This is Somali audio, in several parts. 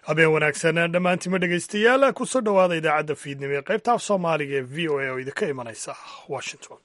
habeen wanaagsan dhammaantima dhegaystayaal kusoo dhowaada idaacadda fiidnimo ee qaybta af soomaaliga ee v o a oo idinka imanaysa washington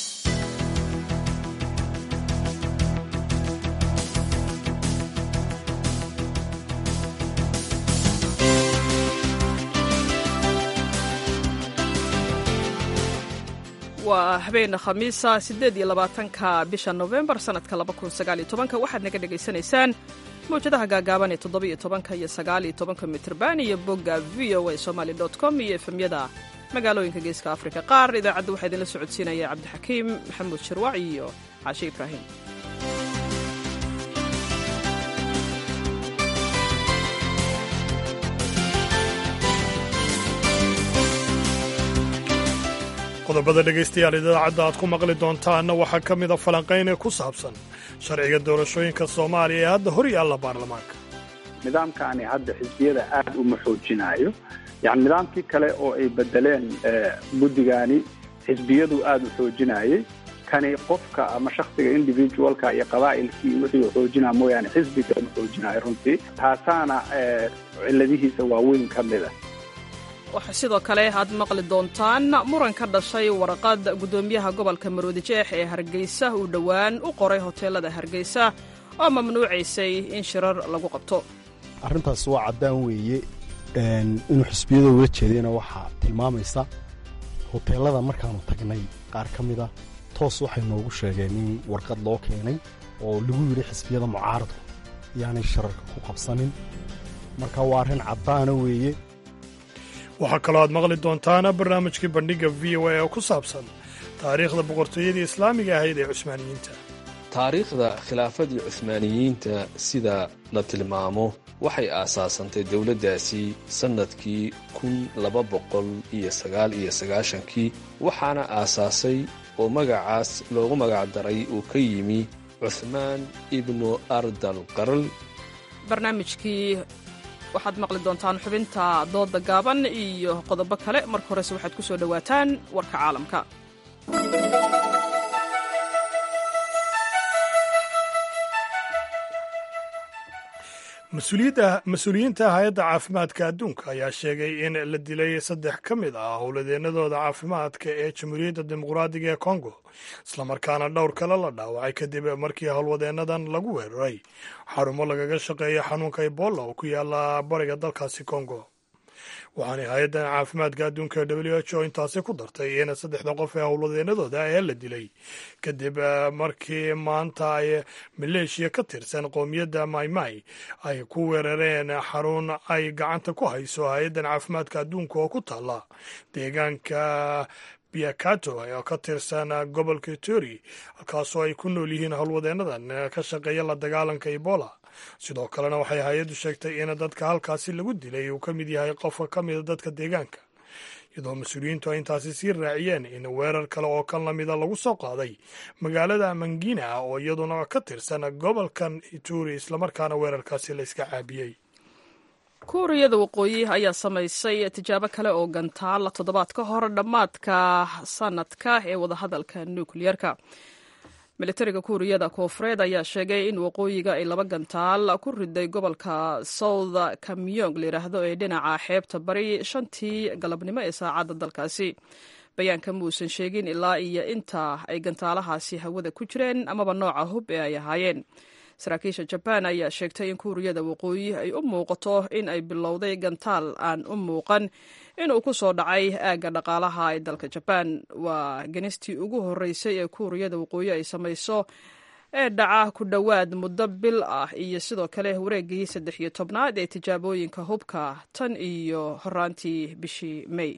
waa habeen khamiisa siddeed iyo labaatanka bisha nofembar sannadka laba kun sagaaliyo tobanka waxaad naga dhagaysanaysaan mawjadaha gaagaaban ee toddobiyo tobanka iyo sagaaliyo tobanka mitrban iyo bogga v o a somaali dot com iyo efemyada magaalooyinka geeska afrika qaar idaacadda waxaa idinla socodsiinaya cabdixakiim maxamuud shirwac iyo caashe ibraahim qodobada dhegaystayaal idaacadda aad ku maqli doontaanna waxaa ka mida falanqayne ku saabsan sharciga doorashooyinka soomaaliya ee hadda hor yaalla baarlamaanka nidaamkaani hadda xisbiyada aad uma xoojinaayo yani nidaamkii kale oo ay bedeleen guddigaani xisbiyadu aada u xoojinayay kani qofka ama shaksiga individualka iyo qabaa'ilkii wixii u xoojinaa mooyaane xisbiga uma xoojinayo runtii taasaana cilladihiisa waaweyn ka mida waxaa sidoo kale aad maqli doontaan muran ka dhashay warqad guddoomiyaha gobolka maroodijeex ee hargeysa uu dhowaan u qoray hoteelada hargeysa oo mamnuucaysay in shirar lagu qabto arrintaas waa caddaan weeye inuu xisbiyada ula jeedayna waxaa tilmaamaysa hoteellada markaannu tagnay qaar ka mida toos waxay noogu sheegeen in warqad loo keenay oo lagu yidhi xisbiyada mucaaradku yaanay shirarka ku qabsanin marka waa arrin caddaana weeye waxaa kaloo aad maqli doontaana barnaamijkii bandhigga v o a oo ku saabsan taariikhda boqortooyadii islaamiga ahayd ee cusmaaniyiinta taariikhda khilaafadii cuhmaaniyiinta sida la tilmaamo waxay aasaasantay dowladdaasi sannadkii kun laba boqol iyo sagaal iyo sagaashankii waxaana aasaasay oo magacaas loogu magacdaray uu ka yimi cuhmaan ibnu ardal qarl barnaamijkii waxaad maqli doontaan xubinta dooda gaaban iyo qodobo kale marka horese waxaad ku soo dhowaataan warka caalamka mas-uuliyiinta hay-adda caafimaadka adduunka ayaa sheegay in la dilay saddex ka mid ah howladeennadooda caafimaadka ee jamhuuriyadda dimuqraadiga ee kongo islamarkaana dhowr kale la dhaawacay kadib markii howlwadeennadan lagu weeraray xarumo lagaga shaqeeya xanuunka ebola oo ku yaala bariga dalkaasi kongo waxaanay hay-addan caafimaadka adduunka w h o intaasi ku dartay in saddexda qof ee howlwadeenadooda ee la dilay kadib markii maanta ay maleeshiya ka tirsan qoomiyadda maymay ay ku weerareen xarun ay gacanta ku hayso hay-addan caafimaadka adduunka oo ku taala deegaanka biakato oo ka tirsan gobolka tori halkaasoo ay ku nool yihiin howlwadeennadan ka shaqeeya la dagaalanka ebola sidoo kalena waxay hay-addu sheegtay in dadka halkaasi lagu dilay uu ka mid yahay qofka ka mida dadka deegaanka iyadoo mas-uuliyiintu ay intaasi sii raaciyeen in weerar kale oo kan lamida lagu soo qaaday magaalada mangina oo iyaduna ka tirsan gobolkan ituri islamarkaana weerarkaasi la iska caabiyey kuuriyada waqooyi ayaa samaysay tijaabo kale oo gantaal toddobaad ka hor dhammaadka sanadka ee wadahadalka nukliyerka militariga kuuriyada koofureed ayaa sheegay in waqooyiga ay laba gantaal ku riday gobolka south kamyong layidhaahdo ee dhinaca xeebta bari shantii galabnimo ee saacadda dalkaasi bayaanka muusan sheegin ilaa iyo inta ay gantaalahaasi hawada ku jireen amaba nooca hub ee ay ahaayeen saraakiisha jabaan ayaa sheegtay in kuuriyada waqooyi ay u muuqato in ay bilowday gantaal aan u muuqan inuu ku soo dhacay aagga dhaqaalaha ee dalka jabaan waa genistii ugu horreysay ee kuuriyada waqooyi ay samayso ee dhaca ku dhowaad muddo bil ah iyo sidoo kale wareegii saddex iyo tobnaad ee tijaabooyinka hubka tan iyo horaantii bishii may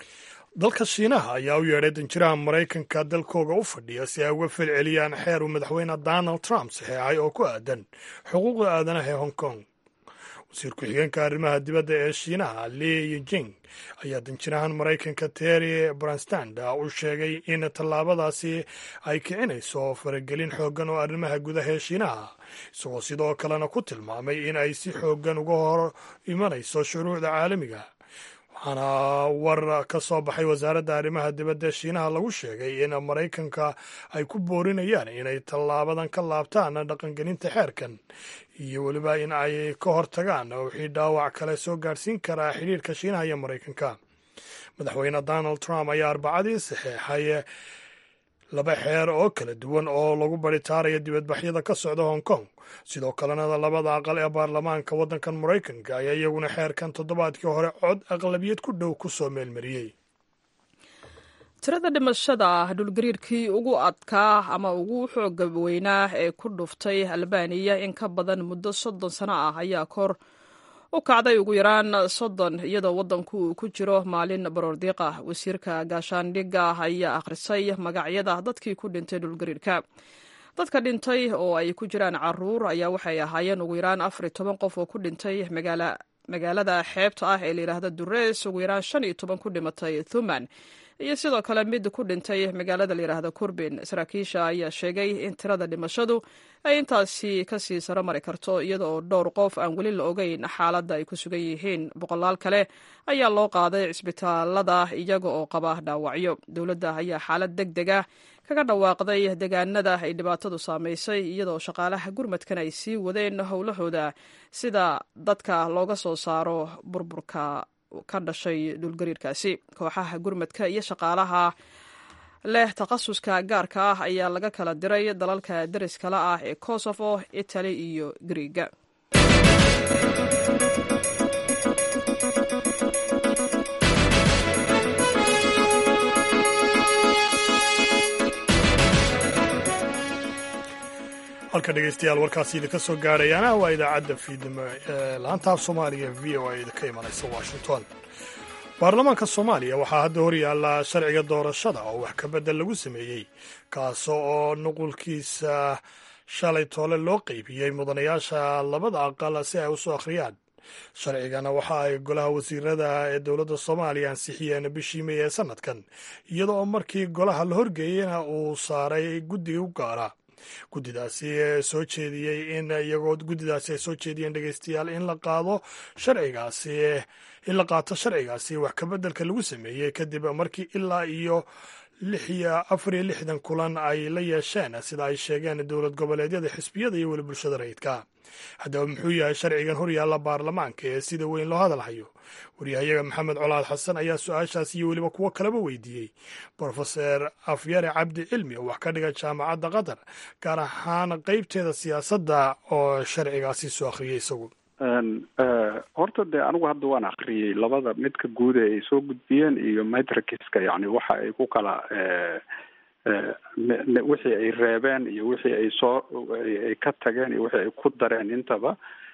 dalka shiinaha ayaa u yeedhay danjiraha maraykanka dalkooga u fadhiya si ay uga falceliyaan xeer uu madaxweyne donald trump saxeexay oo ku aadan xuquuqda aadanaha ee hong kong wasiir ku-xigeenka arrimaha dibadda ee shiinaha li yijing ayaa danjirahan maraykanka terry branstand u sheegay in tallaabadaasi ay kicinayso faragelin xooggan oo arrimaha gudaha ee shiinaha isagoo sidoo kalena ku tilmaamay in ay si xooggan uga hor imanayso shuruucda caalamiga waxaana war ka soo baxay wasaaradda arrimaha dibadda shiinaha lagu sheegay in maraykanka ay ku boorinayaan inay tallaabadan ka laabtaan dhaqangelinta xeerkan iyo weliba in ay ka hortagaan wixii dhaawac kale soo gaadhsiin karaa xidhiirka shiinaha iyo maraykanka madaxweyne donald trump ayaa arbacadii saxeexay laba xeer oo kala duwan oo lagu baritaarayo dibadbaxyada ka socda hong kong sidoo kalena labada aqal ee baarlamaanka waddankan maraykanka ayaa iyaguna xeerkan toddobaadkii hore cod aqlabiyad ku dhow ku soo meelmariyey tirada dhimashada dhulgariirkii ugu adkaa ama ugu xooga weynaa ee ku dhuftay albaniya in ka badan muddo soddon sano ah ayaa kor u kacday ugu yaraan soddon iyadoo waddanku uu ku jiro maalin baroordiiqa wasiirka gaashaandhigga ayaa akhrisay magacyada dadkii ku dhintay dhulgariirka dadka dhintay oo ay ku jiraan caruur ayaa waxay ahaayeen ugu yaraan afar iyo toban qof oo ku dhintay magaalada xeebta ah ee layidhaahda durees ugu yaraan shan iyo toban ku dhimatay thuman iyo sidoo kale mid ku dhintay magaalada layidhaahda kurbin saraakiisha ayaa sheegay in tirada dhimashadu ay intaasi kasii saro mari karto iyada oo dhowr qof aan weli la ogeyn xaaladda ay ku sugan yihiin boqolaal kale ayaa loo qaaday cisbitaalada iyaga oo qaba dhaawacyo dowladda ayaa xaalad deg deg ah kaga dhawaaqday deegaanada ay dhibaatadu saamaysay iyadoo shaqaalaha gurmadkan ay sii wadeen howlahooda sida dadka looga soo saaro burburka ka dhashay dhulgariirkaasi kooxaha gurmadka iyo shaqaalaha leh takhasuska gaarka ah ayaa laga kala diray dalalka deriskala ah ee kosovo itali iyo griiga halka dhegeystayaal warkaasi idinka soo gaarayaana waa idaacadda fiidnimo ee laanta af soomaaliga v o a idinka imanaysa washington baarlamaanka soomaaliya waxaa hadda hor yaalla sharciga doorashada oo wax ka beddel lagu sameeyey kaas oo nuqulkiisa shalay toole loo qeybiyey mudanayaasha labada aqal si ay usoo akhriyaan sharcigana waxa ay golaha wasiirada ee dowladda soomaaliya ansixiyeen bishii may ee sanadkan iyada oo markii golaha la horgeeyena uu saaray guddiga u gaara guddidaasi soo jeediyey in iyagoo guddidaasi ay soo jeediyeen dhegeystayaal in la qaado sharcigaasi in la qaato sharcigaasi wax kabeddelka lagu sameeyey kadib markii ilaa iyo lix iyo afar iyo lixdan kulan ay la yeesheen sida ay sheegeen dowlad goboleedyada xisbiyada iyo weli bulshada rayidka haddaba muxuu yahay sharcigan horyaalla baarlamaanka ee sida weyn loo hadalhayo waryahayaga maxamed colaad xasan ayaa su-aashaas iyo weliba kuwo kaleba weydiiyey brofeser afyare cabdi cilmi oo wax ka dhiga jaamacadda qatar gaar ahaan qeybteeda siyaasadda oo sharcigaasi soo akhriyey isagu horta dee anigu hadda waan akriyey labada midka guud ee ay soo gudbiyeen iyo matrikiska yani waxa ay ku kala wixii ay reebeen iyo wixii ay soo ay ka tageen iyo wixii ay ku dareen intaba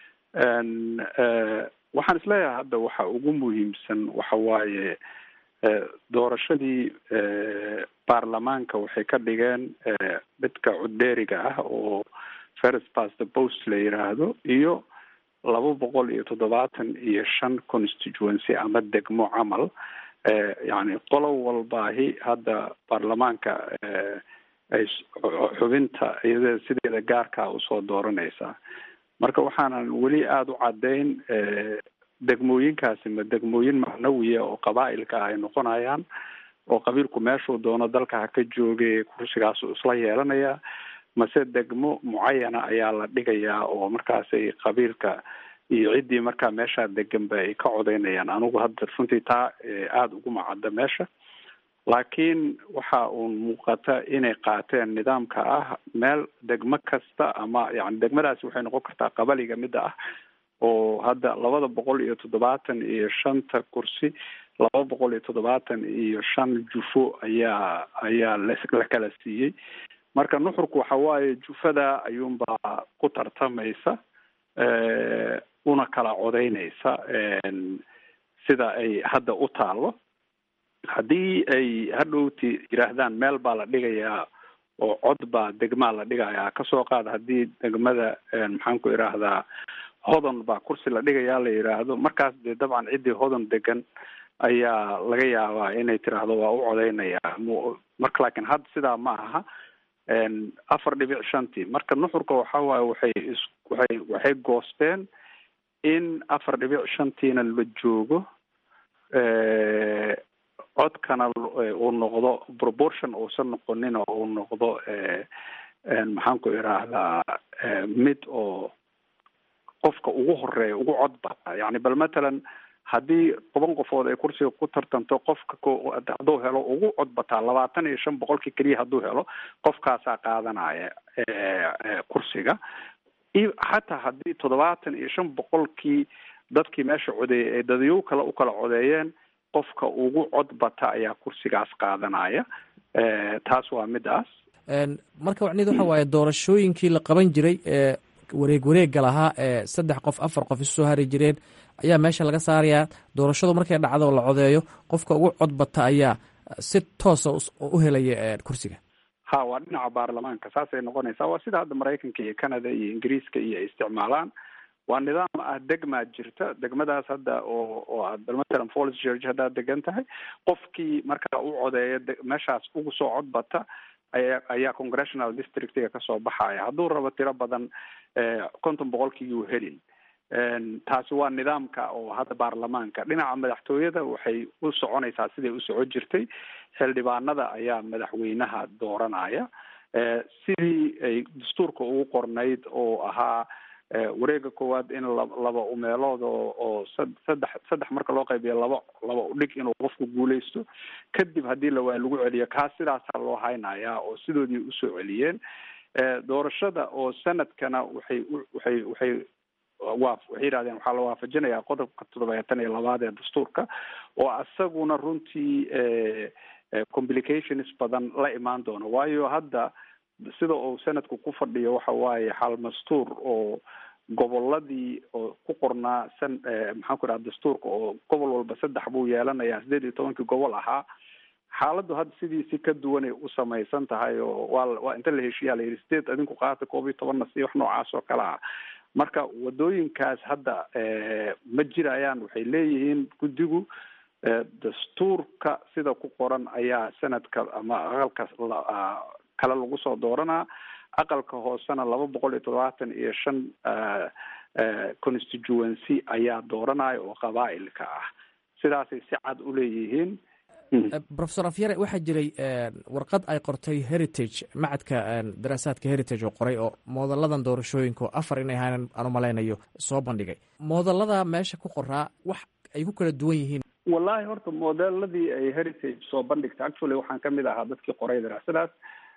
waxaan isleeyahay hadda waxa ugu muhiimsan waxa waaye doorashadii baarlamaanka waxay ka dhigeen midka cuddeeriga ah oo first past the post la yiraahdo iyo laba boqol iyo toddobaatan iyo shan constituency ama degmo camal yani qolo walbaahi hadda baarlamaanka ay xubinta iyada sideeda gaarkaa usoo dooranaysaa marka waxaanan weli aada u caddayn degmooyinkaasi ma degmooyin macnawiya oo qabaa'ilka ay noqonayaan oo qabiilku meeshuu doono dalka ha ka jooge kursigaasu isla yeelanaya mase degmo mucayana ayaa la dhigayaa oo markaasay qabiilka iyo ciddii markaa meeshaa deganba ay ka codeynayaan anigu hadda runtii taa aada uguma cadda meesha laakiin waxa uun muuqata inay qaateen nidaamka ah meel degmo kasta ama yani degmadaasi waxay noqon kartaa qabaliga midda ah oo hadda labada boqol iyo toddobaatan iyo shanta kursi laba boqol iyo toddobaatan iyo shan jufo ayaa ayaa la kala siiyey marka nuxurku waxa waaye jufada ayuunbaa ku tartamaysa una kala codeynaysa sida ay hadda u taalo haddii ay hadhowti yidhaahdaan meel baa la dhigayaa oo cod baa degmaa la dhigayaa kasoo qaad haddii degmada maxaan ku idhaahdaa hodan baa kursi la dhigayaa la yidhaahdo markaas dee dabcan ciddii hodan degan ayaa laga yaabaa inay tiraahdo waa u codeynayaa marka laakiin hadda sidaa ma aha afar dhibic shantii marka nuxurka waxa waaye waxay is waxay waxay goosteen in afar dhibic shantiina la joogo codkana uu noqdo proportion uusan noqonin oo uu noqdo maxaan ku idhaahdaa mid oo qofka ugu horeeya ugu cod bata yani bal matalan haddii toban qofood ay kursiga ku tartanto qofka hadduu helo ugu cod bataa labaatan iyo shan boqolkii keliya hadduu helo qofkaasaa qaadanaya kursiga xataa haddii toddobaatan iyo shan boqolkii dadkii meesha codeeyay ay dadyow kale u kala codeeyeen qofka ugu cod bata ayaa kursigaas qaadanaya taas waa midaas marka wacnid waxa waaye doorashooyinkii la qaban jiray ee wareeg wareega lahaa ee saddex qof afar qof isu soo hari jireen ayaa meesha laga saarayaa doorashadu markay dhacdo la codeeyo qofka ugu cod bata ayaa si toosa u helaya kursiga ha waa dhinaca baarlamaanka saasay noqonaysaa waa sida hadda maraykanka iyo canada iyo ingiriiska iyo ay isticmaalaan waa nidaam ah degmaa jirta degmadaas hadda oo oo aad matalan police george haddaad degan tahay qofkii markaa u codeeya meeshaas ugu soo cod bata aya ayaa congressional districtiga kasoo baxaya hadduu rabo tiro badan konton boqolkii yuu helin taasi waa nidaamka oo hadda baarlamaanka dhinaca madaxtooyada waxay u soconaysaa siday u socon jirtay xildhibaanada ayaa madaxweynaha dooranaya sidii ay dastuurka ugu qornayd oo ahaa wareega koowaad in laba umeelood oo oo saddex saddex marka loo qaybiyo laba laba udhig inuu qofku guuleysto kadib haddii lawaa lagu celiyo kaas sidaasaa loo haynayaa oo sidoodii usoo celiyeen doorashada oo sanadkana waxay waxay waxay wa waxay yihahdeen waxaa la waafajinayaa qodobka toddobaatan iyo labaad ee dastuurka oo isaguna runtii complications badan la imaan doono waayo hadda sida uu sanadku ku fadhiyo waxa waaye xal mastuur oo goboladii oo ku qornaa san maxaan ku idhaha dastuurka oo gobol walba saddex buu yeelanayaa sideed iyo tobankii gobol ahaa xaaladdu hadda sidiisi ka duwanay u samaysan tahay oo waa waa inta la heshiiyaa la yidhi sideed adinku qaata koob iyo tobanna si wax noocaas oo kale ah marka wadooyinkaas hadda ma jirayaan waxay leeyihiin guddigu dastuurka sida ku qoran ayaa sanadka ama aqalka kale lagu soo dooranaa aqalka hoosena laba boqol iyo toddobaatan iyo shan constituency ayaa dooranaya oo qabaa'ilka ah sidaasay si cad u leeyihiin profesor afyare waxaa jiray warqad ay qortay heritage macadka daraasaadka heritage oo qoray oo moodaladan doorashooyinka oo afar inay ahaan aan u malaynayo soo bandhigay moodalada meesha ku qoraa wax ay ku kala duwan yihiin wallahi horta modeladii ay heritage soo bandhigtay actually waxaan kamid ahaa dadkii qoray daraasadaas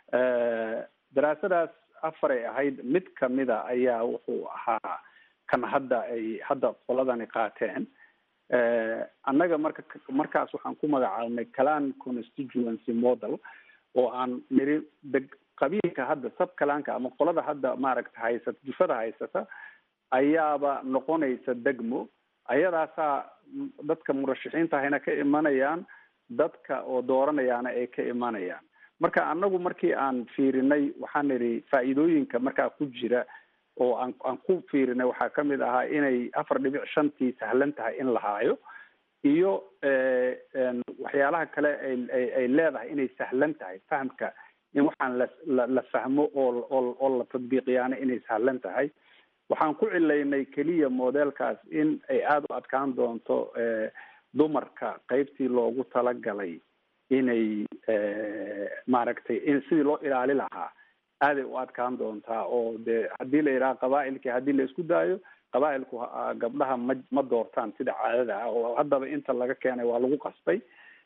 daraasadaas afaray ahayd mid kamida ayaa wuxuu ahaa kan hadda ay hadda qoladani qaateen annaga marka markaas waxaan ku magacaabnay calan constituency model oo aan niri deg qabiilka hadda sab kalaanka ama qolada hadda maaragta haysata jufada haysata ayaaba noqonaysa degmo ayadaasaa dadka murashaxiinta ahayna ka imanayaan dadka oo dooranayaana ay ka imanayaan marka annagu markii aan fiirinay waxaan nidhi faa'iidooyinka markaa ku jira oo aan aan ku fiirinay waxaa kamid ahaa inay afar dhibic shantii sahlan tahay in la haayo iyo waxyaalaha kale ay ay leedahay inay sahlan tahay fahamka in waxaan la la fahmo oo oo oo la tadbiiqiyaana inay sahlan tahay waxaan ku cilaynay keliya modelkaas in ay aada u adkaan doonto dumarka qeybtii loogu talagalay inay maaragtay in sidii loo ilaali lahaa aaday u adkaan doontaa oo dee haddii la yidhaha qabaa'ilkii haddii la isku daayo qabaa'ilku gabdhaha ma ma doortaan sida caadada ah oo haddaba inta laga keenay waa lagu qasbay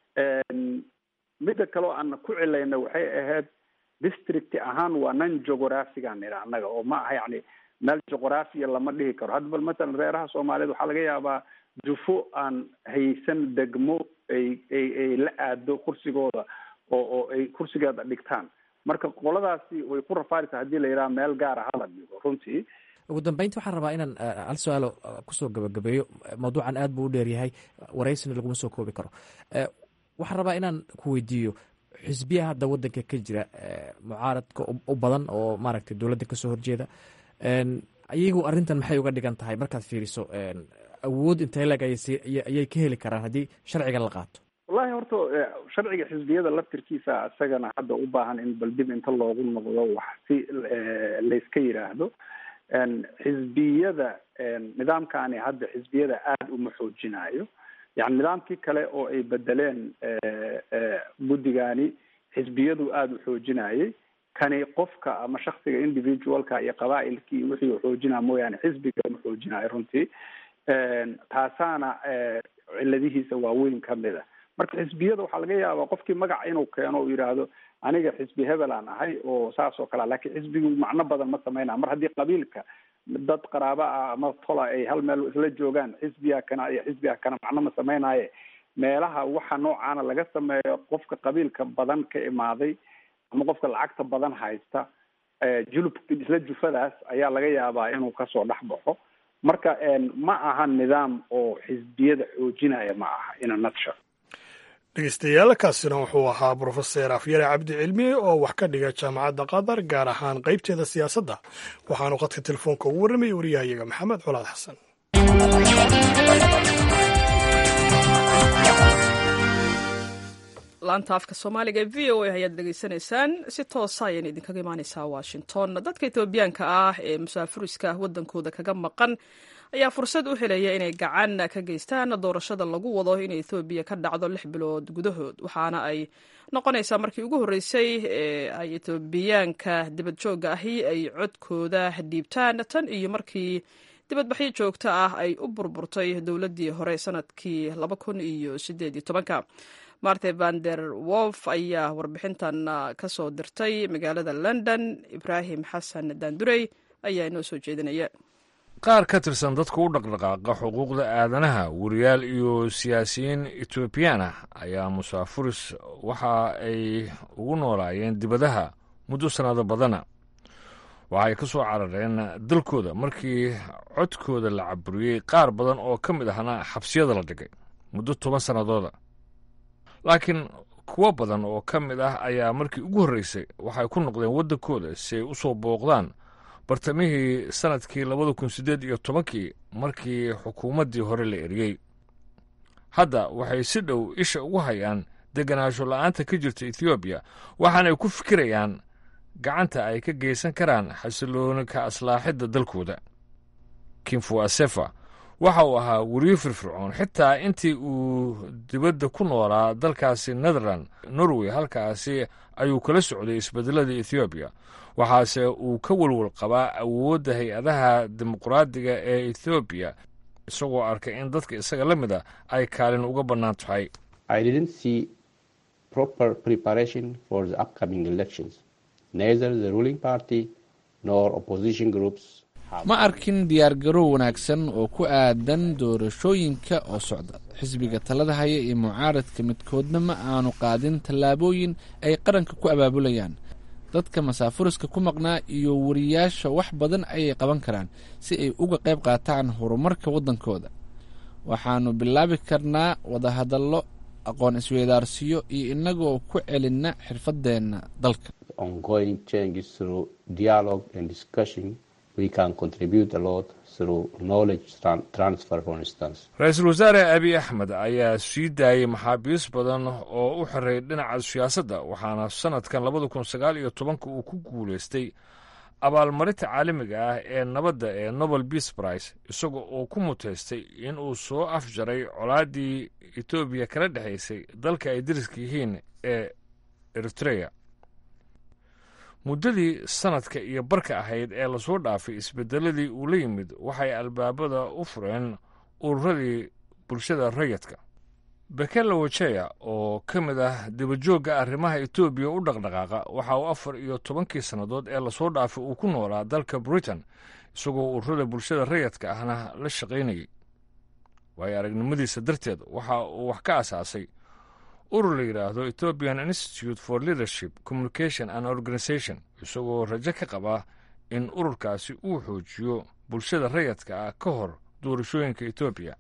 midda kaleo aan ku cilayna waxay ahayd district ahaan waa non geographigan nidha annaga oo ma aha yacni meel juqraafiya lama dhihi karo hadda bal matalan reeraha soomaaliyeed waxaa laga yaabaa jufo aan haysan degmo ay ay ay la aado kursigooda oo oo ay kursigeeda dhigtaan marka qoladaasi way ku rafaaraysaa haddii la yidhaha meel gaara hala dhigo runtii ugu dambeynta waxaan rabaa inaan hal su-aalo kusoo gabagabeeyo mawduucan aad buu u dheeryahay waraysina laguma soo koobi karo waxaan rabaa inaan ku weydiiyo xisbiya hadda wadanka ka jira mucaaradka u badan oo maaragtay dowladda kasoo horjeeda iyagu arrintan maxay uga dhigan tahay markaad fiiriso awood intee leg ayay ka heli karaan haddii sharciga la qaato wallahi horta sharciga xisbiyada laftirkiisa isagana hadda u baahan in bal dib inta loogu noqdo wax si layska yidhaahdo xisbiyada nidaamkani hadda xisbiyada aada uma xoojinayo yani nidaamkii kale oo ay bedeleen guddigani xisbiyadu aada u xoojinayay kani qofka ama shaksiga individualka iyo qabaailkii wixii xoojinaa mooyaane xisbiga ma xoojinayo runtii taasaana ciladihiisa waaweyn kamid a marka xisbiyada waxaa laga yaabaa qofkii magaca inuu keeno u yidhaahdo aniga xisbi hebel aan ahay oo saas oo kale lakin xisbigu macno badan ma sameynaa mar haddii qabiilka dad qaraaba ah ama tola ay hal meel isla joogaan xisbiga kana iyo xisbiga kana macno ma sameynaaye meelaha waxa noocaana laga sameeyo qofka qabiilka badan ka imaaday ama qofka lacagta badan haysta julub isla jufadaas ayaa laga yaabaa inuu kasoo dhex baxo marka ma aha nidaam oo xisbiyada xoojinaya ma aha in a nutshell dhegeystayaal kaasina wuxuu ahaa brofeser afyare cabdi cilmi oo wax ka dhiga jaamacadda qatar gaar ahaan qeybteeda siyaasadda waxaanu qadka telefoonka ugu warramayay wariyahayaga maxamed colaad xasan laanta afka soomaaliga ee v o a ayaad dhegeysanaysaan si toosa ayayna idinkaga imaaneysaa washington dadka etoobiyaanka ah ee musaafuriska wadankooda kaga maqan ayaa fursad u helaya inay gacan ka geystaan doorashada lagu wado in ethoobiya ka dhacdo lix bilood gudahood waxaana ay noqonaysaa markii ugu horreysay ee ay etoobiyaanka dibad joogga ahi ay codkooda dhiibtaan tan iyo markii dibadbaxyo joogto ah ay u burburtay dowladdii hore sanadkii laba kun iyo sideed iyo tobanka marte vander wolf ayaa warbixintan ka soo dirtay magaalada london ibraahim xasan daandurey ayaa inoo soo jeedinaya qaar ka tirsan dadka u dhaqdhaqaaqa xuquuqda aadanaha wariyaal iyo siyaasiyiin etoobiyaan ah ayaa musaafuris waxa ay ugu noolaayeen dibadaha muddo sannado badana waxay ka soo carareen dalkooda markii codkooda la caburiyey qaar badan oo ka mid ahna xabsiyada la dhigay muddo toban sannadooda laakiin kuwo badan oo ka mid ah ayaa markii ugu horreysay waxay ku noqdeen waddankooda si ay u soo booqdaan bartamihii sannadkii labada kun siddeed iyo tobankii markii xukuumaddii hore la eriyey hadda waxay si dhow isha ugu hayaan deganaansho la'aanta ka jirta ethoobiya waxaanay ku fikirayaan gacanta ay ka geysan karaan xasilooni ka aslaaxidda dalkooda kinfu asefa waxa uu ahaa weriyo firfircoon xitaa intii uu dibadda ku noolaa dalkaasi netherland norway halkaasi ayuu kala socday isbedelada ethoobiya waxaase uu ka welwel qabaa awoodda hay-adaha dimuqraadiga ee ethoobiya isagoo arkay in dadka isaga la mid a ay kaalin uga bannaan tahay ma arkin diyaargarow wanaagsan oo ku aadan doorashooyinka oo socda xisbiga talada haya iyo mucaaradka midkoodna ma aanu qaadin tallaabooyin ay qaranka ku abaabulayaan dadka masaafuriska ku maqnaa iyo wariyaasha wax badan ayay qaban karaan si ay uga qayb qaataan horumarka waddankooda waxaannu bilaabi karnaa wadahadallo aqoon isweydaarsiyo iyo innagoo ku celinna xirfadeenna dalka ra-iisul wasaare abiy axmed ayaa sii daayey maxaabiis badan oo u xiray dhinaca siyaasadda waxaana sannadkan labada kun sagaal iyo tobanka uu ku guulaystay abaalmarinta caalamiga ah ee nabadda ee nobel beas brice isaga oo ku muteystay in uu soo afjaray colaaddii etoobiya kala dhexaysay dalka ay dariska yihiin ee eritreya muddadii sannadka iyo barka ahayd ee lasoo dhaafay isbedeladii uu la yimid waxay albaabada u fureen ururadii bulshada rayadka bekela wajeya oo ka mid ah dibajoogga arrimaha etoobiya u dhaqdhaqaaqa waxa uu afar iyo tobankii sannadood ee lasoo dhaafay uu ku noolaa dalka britain isagoo ururada bulshada rayadka ahna la shaqaynayay waayo aragnimadiisa darteed waxa uu wax ka asaasay urur la yidhaahdo ethiopian institute for leadership communication and organisation isagoo rajo ka qaba in ururkaasi uu xoojiyo bulshada rayadka ah ka hor doorashooyinka etoobiya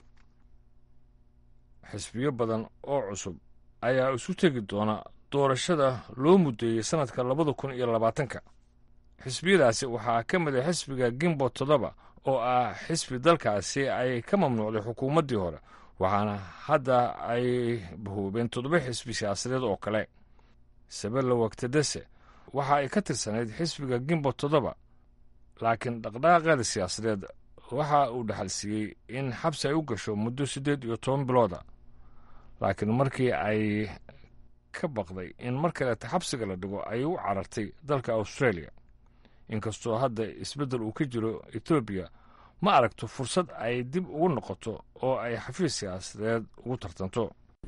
xisbiyo badan oo cusub ayaa isu tegi doona doorashada loo muddeeyey sannadka labada kun iyo labaatanka xisbiyadaasi waxaa ka mid a xisbiga gimbo toddoba oo ah xisbi dalkaasi ay ka mamnuucday xukuumaddii hore waxaana hadda ay bahoobeen toddoba xisbi siyaasadeed oo kale sabella wagtadese waxa ay ka tirsanayd xisbiga gimbo toddoba laakiin dhaqdhaqaaqeeda siyaasadeed waxa uu dhaxalsiiyey in xabsi ay u gasho muddo siddeed iyo toban bilooda laakiin markii ay ka baqday in mar kaleeta xabsiga la dhigo ayay u carartay dalka australia inkastoo hadda isbeddel uu ka jiro etoobiya ma aragto fursad ay dib ugu noqoto oo ay xafiis siyaasadeed ugu tartanto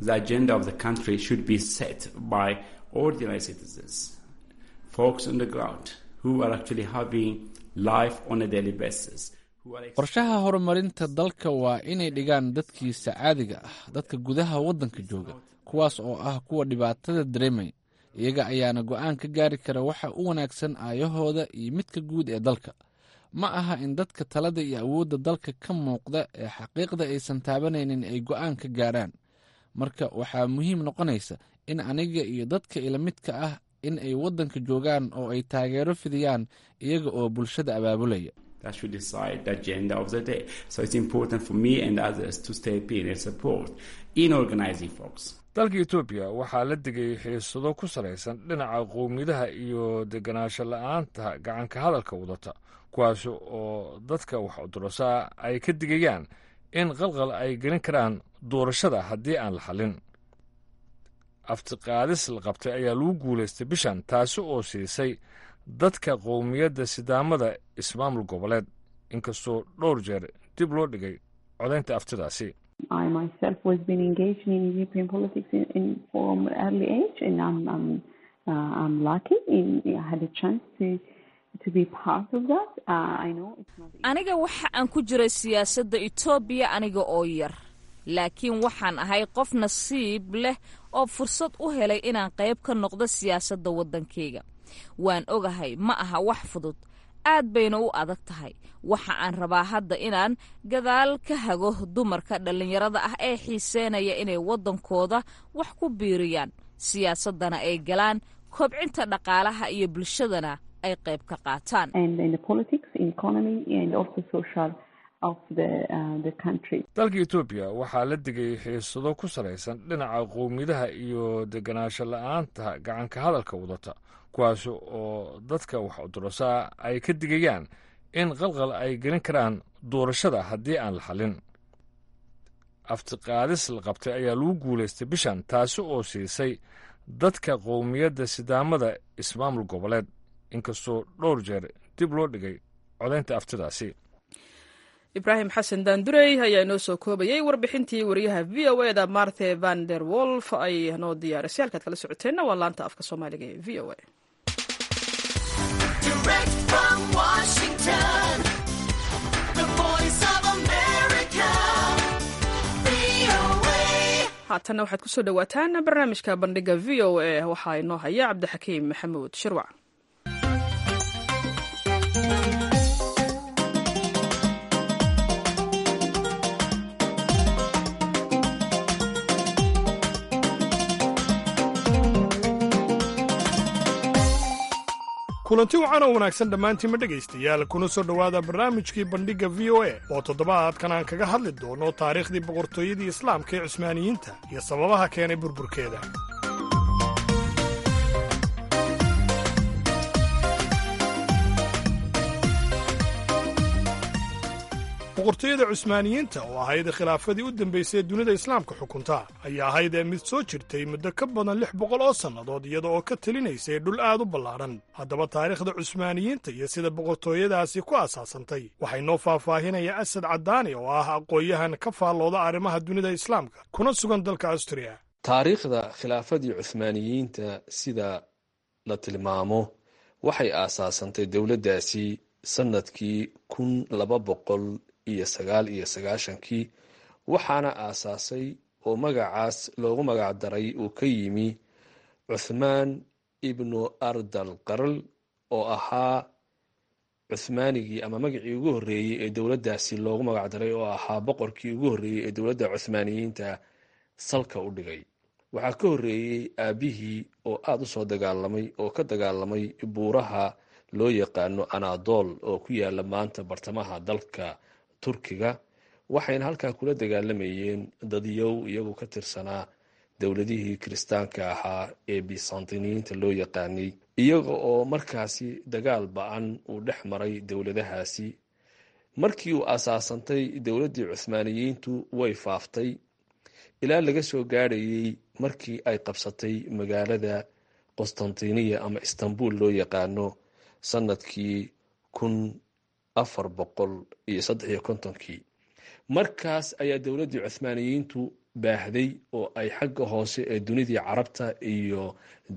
qorshaha horumarinta dalka waa inay dhigaan dadkiisa caadiga ah dadka gudaha waddanka jooga kuwaas oo ah kuwa dhibaatada dareemaya iyaga ayaana go'aan ka gaari kara waxa u wanaagsan aayahooda iyo midka guud ee dalka ma aha in dadka talada iyo awoodda dalka ka muuqda ee xaqiiqda aysan taabanaynin ay go'aan ka gaarhaan marka waxaa muhiim noqonaysa in aniga iyo dadka ila midka ah in ay waddanka joogaan oo ay taageero fidiyaan iyaga oo bulshada abaabulaya dalka etoobiya waxaa la degay xiisado ku salaysan dhinaca qowmiyadaha iyo deganaansho la-aanta gacanka hadalka wadata kuwaas oo dadka wax udurasaa ay ka digayaan in qalqal ay gelin karaan doorashada haddii aan la xallin aftiqaadis la qabtay ayaa lagu guulaystay bishan taasi oo siisay dadka qowmiyadda sidaamada ismaamul goboleed inkastoo dhowr jeer dib loo dhigay codaynta aftidaasi aniga waxa aan ku jiray siyaasadda etoobiya aniga oo yar laakiin waxaan ahay qof nasiib leh oo fursad u helay inaan qayb ka noqdo siyaasadda waddankayga waan ogahay ma aha wax fudud aad bayna u adag tahay waxa aan rabaa hadda inaan gadaal ka hago dumarka dhallinyarada ah ee xiiseynaya inay waddankooda wax ku biiriyaan siyaasaddana ay galaan kobcinta dhaqaalaha iyo bulshadana ay qayb ka qaataan dalka etoobiya waxaa la degay xiisado ku salaysan dhinaca qowmiyadaha iyo deganaansho la-aanta gacanka hadalka wadata kuwaas oo dadka wax udurasaa ay ka digayaan in qalqal ay gelin karaan doorashada haddii aan la xallin aftiqaadis la qabtay ayaa lagu guulaystay bishan taasi oo siisay dadka qowmiyadda sidaamada ismaamul goboleed inkastoo dhowr jeer dib loo dhigay codaynta aftidaasi ibraahim xasan daandurey ayaa inoo soo koobayay warbixintii wariyaha v o e da marte van der wolf ay noo diyaarisay halkaad kala socoteenna waa laanta afka soomaaliga ee v o e haatanna waxaad kusoo dhowaataan barnaamijka bandhiga v o e waxaa inoo haya cabdixakiim maxamuud shirwac kulanti wacan oo wanaagsan dhammaantiinma dhegaystayaal kuna soo dhowaada barnaamijkii bandhigga v o e oo toddobaadkan aan kaga hadli doono taariikhdii boqortooyadii islaamka ee cusmaaniyiinta iyo sababaha keenay burburkeeda boqortooyada cusmaaniyiinta oo ahayd khilaafadii u dambaysay ee dunida islaamka xukunta ayaa ahayd ee mid soo jirtay muddo ka badan lix boqol oo sannadood iyada oo ka telinaysay dhul aad u ballaadhan haddaba taariikhda cusmaaniyiinta iyo sida boqortooyadaasi ku asaasantay waxay noo faahfaahinaya asad caddaani oo ah aqoon-yahan ka faallooda arrimaha dunida islaamka kuna sugan dalka astriya taariikhda khilaafadii cuhmaaniyiinta sida la tilmaamo waxay aasaasantay dowladdaasi sannadkii kun laba boqol iyo sagaal iyo sagaashankii waxaana aasaasay oo magacaas loogu magac daray uu ka yimi cuthmaan ibnu ardal qarl oo ahaa cuhmaanigii ama magacii ugu horreeyey ee dowladdaasi loogu magac daray oo ahaa boqorkii ugu horreeyey ee dowladda cuhmaaniyiinta salka u dhigay waxaa ka horreeyey aabbihii oo aada u soo dagaalamay oo ka dagaalamay buuraha loo yaqaano anadol oo ku yaala maanta bartamaha dalka turkiga waxayna halkaa kula dagaalamayeen dadyow iyagu ka tirsanaa dowladihii kiristaanka ahaa ee bisantiniyiinta loo yaqaanay iyaga oo markaasi dagaal ba-an uu dhex maray dowladahaasi markii uu asaasantay dowladdii cuhmaaniyiintu way faaftay ilaa laga soo gaadhayey markii ay qabsatay magaalada qostantiniya ama istanbul loo yaqaano sanadkii kun afar boqol iyo saddex iyo kontonkii markaas ayaa dowladdii cuhmaaniyiintu baahday oo ay xagga hoose ee dunidii carabta iyo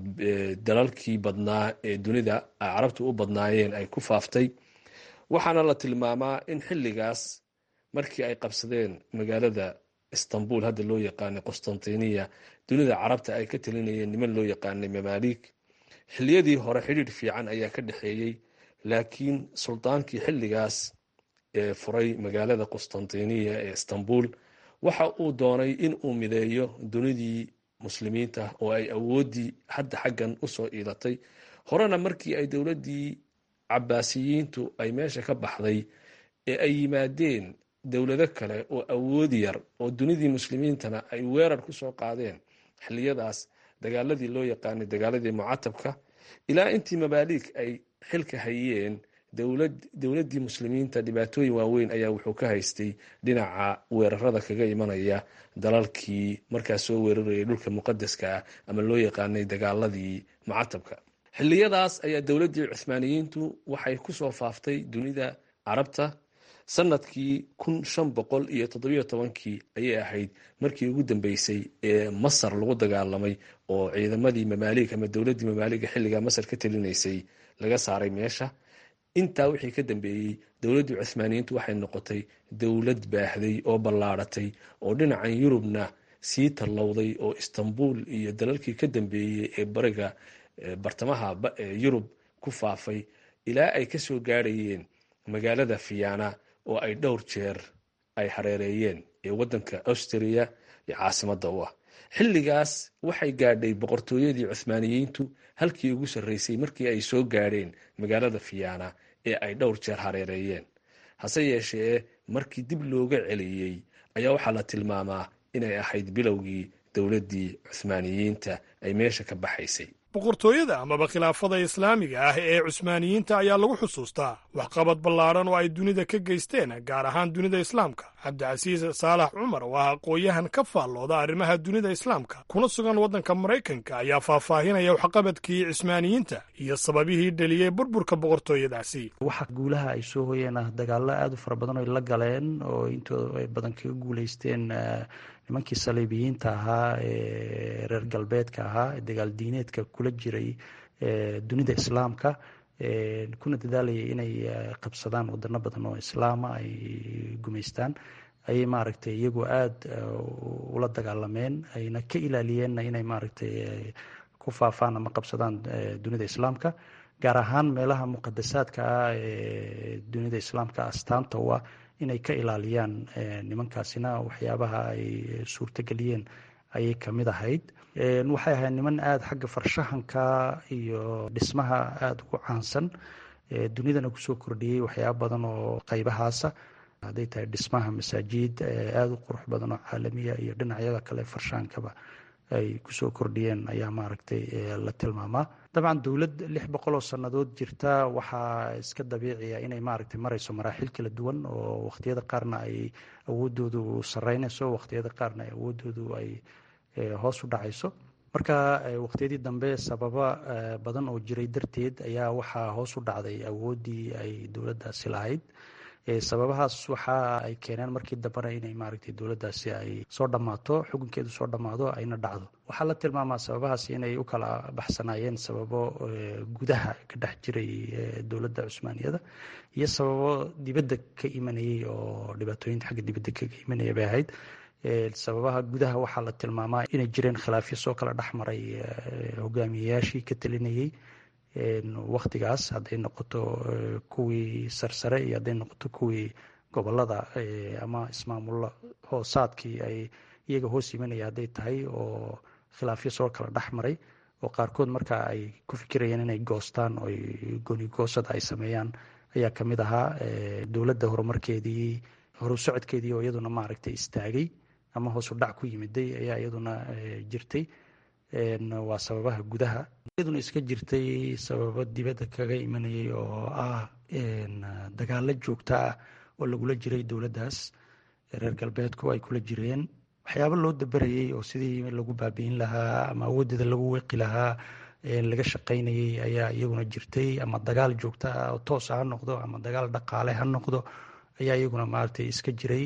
dalalkii badnaa ee dunida carabta u badnaayeen ay ku faaftay waxaana la tilmaamaa in xilligaas markii ay qabsadeen magaalada istanbul hadda loo yaqaanay qostantiniya dunida carabta ay ka talinayeen niman loo yaqaanay mamaalik xilliyadii hore xidhiir fiican ayaa ka dhexeeyey laakiin sultaankii xilligaas ee furay magaalada qostantiniya ee istanbul waxa uu doonay in uu mideeyo dunidii muslimiinta oo ay awooddii hadda xaggan usoo iilatay horena markii ay dowladdii cabaasiyiintu ay meesha ka baxday ee ay yimaadeen dowlado kale oo awood yar oo dunidii muslimiintana ay weerar ku soo qaadeen xilliyadaas dagaaladii loo yaqaanay dagaaladii mucatabka ilaa intii mabaaliig ay xilka hayeen dowladdii muslimiinta dhibaatooyin waaweyn ayaa wuxuu ka haystay dhinaca weerarada kaga imanaya dalalkii markaas soo weerarayay dhulka muqadaska ah ama loo yaqaanay dagaaladii mucatabka xilliyadaas ayaa dowladdii cuhmaaniyiintu waxay kusoo faaftay dunida carabta sanadkii kun shan boqol iyo toddobiyo tobankii ayay ahayd markii ugu dambeysay ee masar lagu dagaalamay oo ciidamadii mamaaliig ama dowladdii mamaaliga xilligaa masar ka talinaysay laga saaray meesha intaa wixii ka dambeeyey dowladdii cuhmaaniyiintu waxay noqotay dowlad baahday oo ballaaratay oo dhinacan yurubna sii tallowday oo istanbul iyo dalalkii ka dambeeyey ee bariga bartamaha yurub ku faafay ilaa ay ka soo gaadhayeen magaalada fiyana oo ay dhowr jeer ay hareereeyeen ee waddanka austria iyo caasimadda u ah xilligaas waxay gaadhay boqortooyadii cuhmaaniyiintu halkii ugu sarreysay markii ay soo gaadheen magaalada fiyana ee ay dhowr jeer hareereeyeen hase yeeshee markii dib looga celiyey ayaa waxaa la tilmaamaa inay ahayd bilowgii dowladdii cuhmaaniyiinta ay meesha ka baxaysay boqortooyada amaba khilaafada islaamiga ah ee cusmaaniyiinta ayaa lagu xusuustaa waxqabad ballaadhan oo ay dunida ka geysteen gaar ahaan dunida islaamka cabdicasiis saalax cumar oo ah aqooyahan ka faallooda arrimaha dunida islaamka kuna sugan waddanka maraykanka ayaa faahfaahinaya waxqabadkii cismaaniyiinta iyo sababihii dheliyey burburka boqortooyadaasi waxa guulaha ay soo hoyeen ah dagaallo aada u fara badan oy la galeen oo intooda ay badan kaga guuleysteen nimankii saliibiyiinta ahaa ee reer galbeedka ahaa ee dagaal diineedka kula jiray dunida islaamka kuna dadaalayay inay qabsadaan wadano badan oo islaama ay gumaystaan ayay maaragtay iyagu aada ula dagaalameen ayna ka ilaaliyeenna inay maaragtay ku faafaan ama qabsadaan dunida islaamka gaar ahaan meelaha muqadasaadka ah ee dunida islaamka astaanta u ah inay ka ilaaliyaan nimankaasina waxyaabaha ay suurtageliyeen ayay kamid ahayd waxay ahayd niman aada xagga farshahanka iyo dhismaha aada ugu caansan dunidana kusoo kordhiyey waxyaaba badan oo qaybahaasa hadday tahay dhismaha masaajid aada u qurux badan oo caalamiya iyo dhinacyada kale farshahankaba ay kusoo kordhiyeen ayaa maaragtay la tilmaamaa dabcan dowlad lix boqol oo sannadood jirta waxaa iska dabiiciya inay maaragtay marayso maraaxil kala duwan oo waqtiyada qaarna ay awoodoodu sareynayso waqtiyada qaarna ay awoodoodu ay hoos u dhacayso marka waqtiyadii dambe sababa badan oo jiray darteed ayaa waxaa hoos u dhacday awooddii ay dowladdaasi lahayd sababahaas waxa ay keeneen markii dambena inay maaragtay dowladdaasi ay soo dhammaato xukunkeedu soo dhammaado ayna dhacdo waxaa la tilmaamaa sababahaas inay u kala baxsanaayeen sababo gudaha ka dhex jiray dowladda cusmaaniyada iyo sababo dibadda ka imanayay oo dhibaatooyinta xagga dibadda kaga imanaya bay ahayd sababaha gudaha waxaa la tilmaamaa inay jireen khilaafyo soo kala dhexmaray hogaamiyeyaashii ka talinayay waktigaas hadday noqoto kuwii sarsare iyo hadday noqoto kuwii gobolada ama ismaamulo hoosaadkii ay iyaga hoos imanaya hadday tahay oo khilaafyo soo kala dhex maray oo qaarkood marka ay ku fikirayeen inay goostaan oo goonigoosada ay sameeyaan ayaa kamid ahaa dowladda horumarkeedii horu socodkeedii oo iyaduna maaragtay istaagay ama hoosu dhac ku yimiday ayaa iyaduna jirtay waa sababaha gudaha iyaduna iska jirtay sababo dibadda kaga imanayay oo ah dagaalo joogto ah oo lagula jiray dowladdaas reer galbeedku ay kula jireen waxyaabo loo daberayay oo sidii lagu baabi'in lahaa ama awooddeeda lagu weqi lahaa laga shaqaynayay ayaa iyaguna jirtay ama dagaal joogta ah oo toos ha noqdo ama dagaal dhaqaale ha noqdo ayaa iyaguna maaragtay iska jiray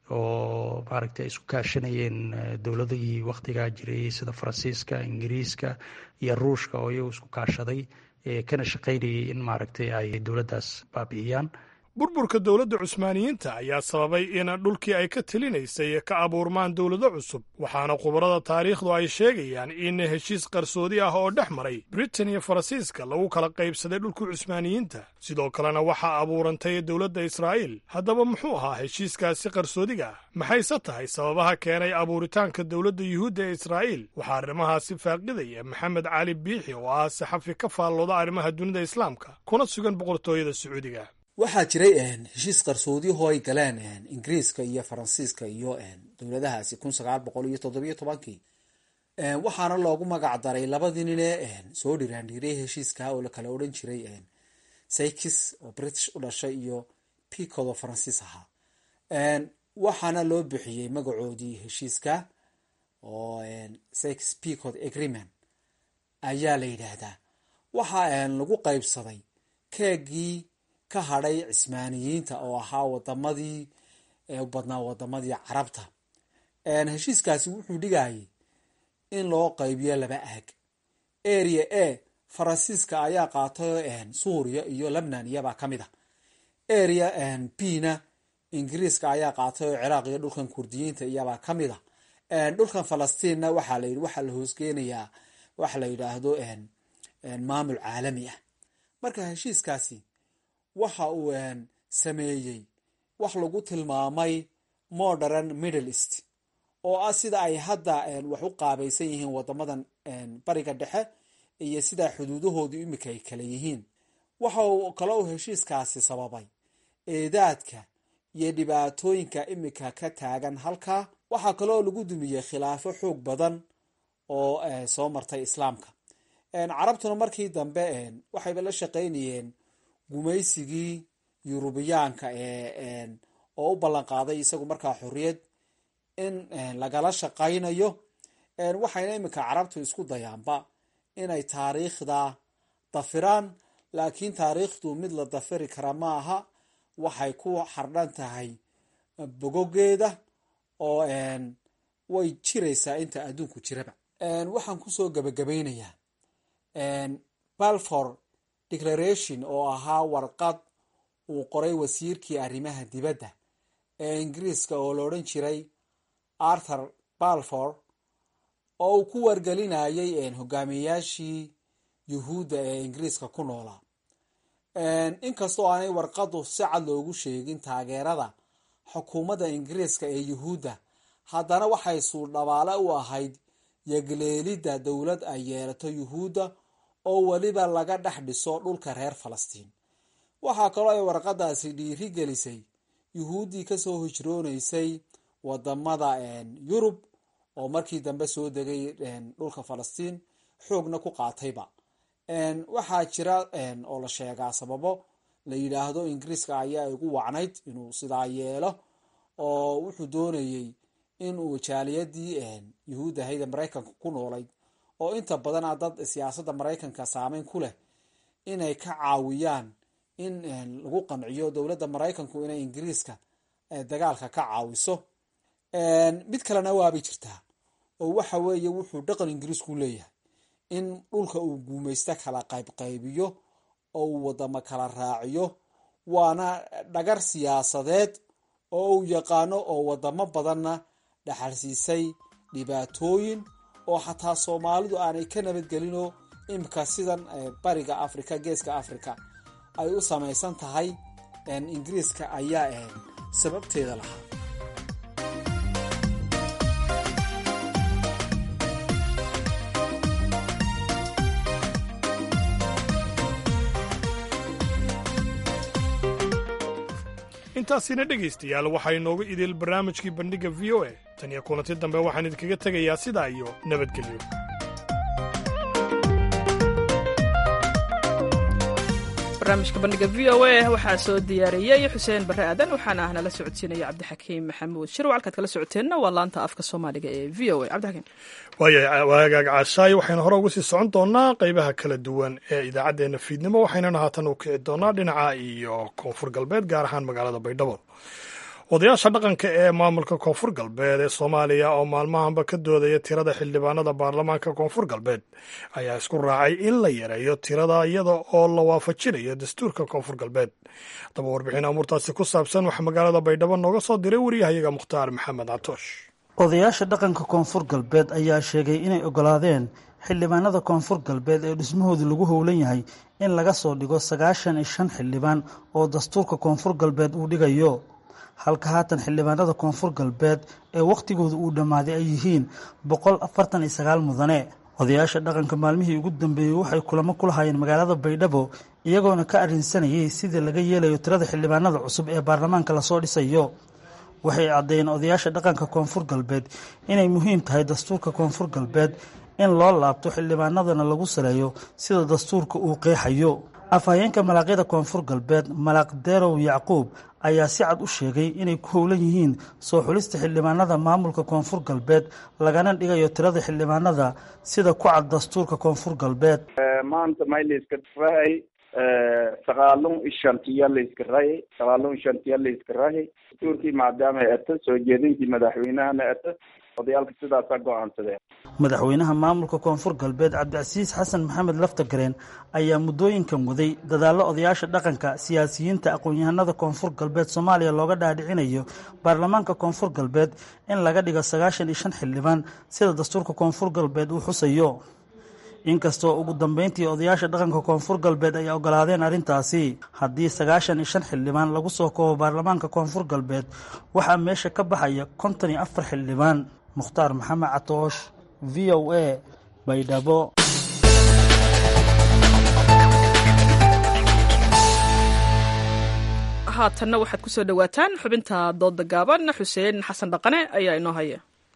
oo maaragtay isku kaashanayeen dowladihii wakhtigaa jiray sida faransiiska ingiriiska iyo ruushka oo iyagu isku kaashaday kana shaqaynayay in maaragtay ay dowladdaas baabi'iyaan burburka dowladda cusmaaniyiinta ayaa sababay in dhulkii ay ka telinaysay ka abuurmaan dowlado cusub waxaana khubarada taariikhdu ay sheegayaan in heshiis qarsoodi ah oo dhex maray britain iyo faransiiska lagu kala qaybsaday dhulkii cusmaaniyiinta sidoo kalena waxaa abuurantay dowladda israa'iil haddaba muxuu ahaa heshiiskaasi qarsoodiga ah maxayse tahay sababaha keenay abuuritaanka dowladda yuhuudda ee israa'iil waxaa arrimahaasi faaqidaya maxamed cali biixi oo ah saxafi ka faallooda arrimaha dunida islaamka kuna sugan boqortooyada sacuudiga waxaa jiray heshiis qarsoodiyaho ay galeen ingiriiska iyo faransiiska iyo dowladahaasi kun sagaal boqol iyo toddobiyo tobankii waxaana loogu magac daray labadii nine soo dhiraandhiiray heshiiska oo lakala odhan jiray sykis oo british u dhashay iyo picod oo faransiis ahaa waxaana loo bixiyey magacoodii heshiiska oo sykis picod agreement ayaa la yidhaahdaa waxaa lagu qaybsaday keegii ka hadhay cismaaniyiinta oo ahaa wadamadii u badnaa wadamadii carabta heshiiskaasi wuxuu dhigayay in loo qaybiyo laba aag area a faransiiska ayaa qaatay suuriya iyo lebnan iyabaa ka mid a area b na ingiriiska ayaa qaatay oo ciraaq iyo dhulkan kurdiyiinta iyabaa ka mid a dhulkan falastiinna waxaa la waxaa la hoosgeynayaa waxa la yidhaahdo maamul caalami ah marka heshiiskaasi waxa uu sameeyey wax lagu tilmaamay modern middle east oo ah sida ay hadda wax u qaabaysan yihiin wadamadan bariga dhexe iyo sidaa xuduudahoodu imika ay kala yihiin waxa uu kale uu heshiiskaasi sababay eedaadka iyo dhibaatooyinka imika ka taagan halkaa waxaa kaleoo lagu dumiyey khilaafo xoog badan oo soo martay islaamka carabtuna markii dambe waxayba la shaqaynayeen gumaysigii yurubiyaanka ee oo u ballan qaaday isagu markaa xorriyad in lagala shaqaynayo waxayna iminka carabtu isku dayaanba inay taariikhda dafiraan laakiin taariikhdu mid la dafiri kara ma aha waxay ku xardhan tahay bogogeeda oo way jiraysaa inta adduunku jiraba waxaan kusoo gabagabaynayaa balfor declaration oo ahaa warqad uu qoray wasiirkii arrimaha dibadda ee ingiriiska oo la odhan jiray arthur balfor oo uu ku wargelinayay hogaamiyayaashii yuhuudda ee ingiriiska ku noolaa inkastoo aanay warqadu si cad loogu sheegin taageerada xukuumadda ingiriiska ee yuhuudda haddana waxay suudhabaale u ahayd yegleelidda dowlad ay yeelato yuhuudda oo weliba laga dhex dhiso dhulka reer falastiin waxaa kaloo ay warqadaasi dhiiri gelisay yuhuuddii kasoo hijroonaysay wadamada yurub oo markii dambe soo degay dhulka falastiin xoogna ku qaatayba waxaa jira oo la sheegaa sababo la yidhaahdo ingiriiska ayaa igu wacnayd inuu sidaa yeelo oo wuxuu doonayey inuu jaaliyadii yuhuud ahayda maraykanka ku noolayd oo inta badan a dad siyaasadda maraykanka saameyn ku leh inay ka caawiyaan in lagu qanciyo dowladda maraykanku inay ingiriiska dagaalka ka caawiso mid kalena waabay jirtaa oo waxa weeye wuxuu dhaqan ingiriisku leeyahay in dhulka uu guumaysto kala qaybqaybiyo oo uu wadamo kala raaciyo waana dhagar siyaasadeed oo uu yaqaano oo wadamo badanna dhaxalsiisay dhibaatooyin oo xataa soomaalidu aanay ka nabadgelinoo imika sidan bariga africa geeska africa ay u samaysan tahay ingiriiska ayaa sababteeda lahaa intaasina dhegaystayaal waxaa inoogu idil barnaamijkii bandhigga v o a tan iyo kulanti dambe waxaan idinkaga tegayaa sidaa iyo nabadgelyo barnaamijka bandhiga v o a waxaa soo diyaariyey xuseen barre aadan waxaana ah nala socodsiinaya cabdixakiim maxamuud shirw halkaad kala socoteenna waa laanta afka soomaaliga ee v o a cabdixakiim waaya waagaag caashaayo waxaynu hore uga sii socon doonaa qeybaha kala duwan ee idaacaddeenna fiidnimo waxaynana haatan u kici doonaa dhinaca iyo koonfur galbeed gaar ahaan magaalada baydhabo odayaasha dhaqanka ee maamulka koonfur galbeed ee soomaaliya oo maalmahanba ka doodaya tirada xildhibaanada baarlamaanka koonfur galbeed ayaa isku raacay in la yareeyo tirada iyada oo la waafajinayo dastuurka koonfur galbeed haddaba warbixin amuurtaasi ku saabsan waxaa magaalada baydhabo nooga soo diray wariyahayaga mukhtaar maxamed catoosh odayaasha dhaqanka koonfur galbeed ayaa sheegay inay ogolaadeen xildhibaanada koonfur galbeed ee dhismahoodu lagu howlan yahay in laga soo dhigo sagaashan iyo shan xildhibaan oo dastuurka koonfur galbeed uu dhigayo halka haatan xildhibaanada koonfur galbeed ee wakhtigooda uu dhammaaday ay yihiin boqol afartan iyo sagaal mudane odayaasha dhaqanka maalmihii ugu dambeeyey waxay kulamo ku lahaayeen magaalada baydhabo iyagoona ka arrinsanayay sidii laga yeelayo tirada xildhibaanada cusub ee baarlamaanka lasoo dhisayo waxay caddeeyeen odayaasha dhaqanka koonfur galbeed inay muhiim tahay dastuurka koonfur galbeed in loo laabto xildhibaanadana lagu saleeyo sida dastuurka uu qeexayo afhayeenka malaaqyada koonfur galbeed malaaq derow yacquub ayaa si cad u sheegay inay ku howlan yihiin soo xulista xildhibaanada maamulka koonfur galbeed lagana dhigayo tirada xildhibaanada sida ku cad dastuurka koonfur galbeed maanta may layska rahay sagaalun ishantiya layska rahay sagaalun ishantiya layska rahay dastuurkii maadaama ay ato soo jeedintii madaxweynahana ato odayaalka sidaasaa go-aansadeen madaxweynaha maamulka koonfur galbeed cabdicasiis xasan maxamed laftagareen ayaa muddooyinkan waday dadaallo odayaasha dhaqanka siyaasiyiinta aqoon-yahanada koonfur galbeed soomaaliya looga dhaadhicinayo baarlamaanka koonfur galbeed in laga dhigo sagaashan iyo shan xildhibaan sida dastuurka koonfur galbeed uu xusayo inkastoo ugu dambeyntii odayaasha dhaqanka koonfur galbeed ay ogolaadeen arrintaasi haddii sagaashan iyo shan xildhibaan lagu soo koobo baarlamaanka koonfur galbeed waxaa meesha ka baxaya konton iyo afar xildhibaan mukhtaar maxamed catoosh v o a baydhabo haatanna waxaad ku soo dhowaataan xubinta dooda gaaban xuseen xasan dhaqane ayaa inoo haya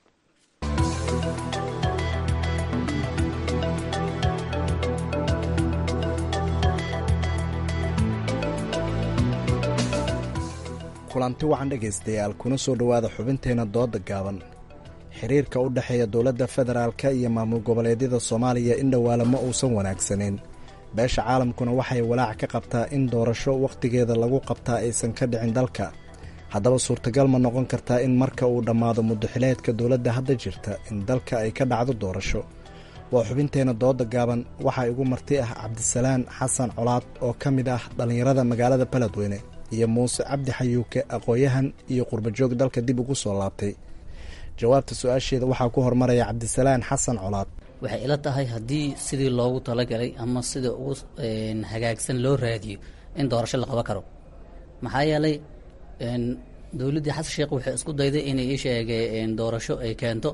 kulanti wacan dhegaystayaal kuna soo dhowaada xubinteenna dooda gaaban xiriirka u dhexeeya dowladda federaalka iyo maamul goboleedyada soomaaliya in dhowaala ma uusan wanaagsanayn beesha caalamkuna waxay walaac ka qabtaa in doorasho wakhtigeeda lagu qabtaa aysan ka dhicin dalka haddaba suurtagal ma noqon kartaa in marka uu dhammaado muddaxileedka dowladda hadda jirta in dalka ay ka dhacdo doorasho waa xubinteenna dooda gaaban waxaa igu marti ah cabdisalaan xasan colaad oo ka mid ah dhallinyarada magaalada baledweyne iyo muuse cabdi xayuuke aqooyahan iyo qurbajoog dalka dib ugu soo laabtay jawaabta su-aasheeda waxaa ku hormaraya cabdisalaan xasan colaad waxay ila tahay haddii sidii loogu talagalay ama sida ugu hagaagsan loo raadiyo in doorasho la qaban karo maxaa yeelay dowladdii xasan sheekh waxay isku dayday inay ii sheegay doorasho ay keento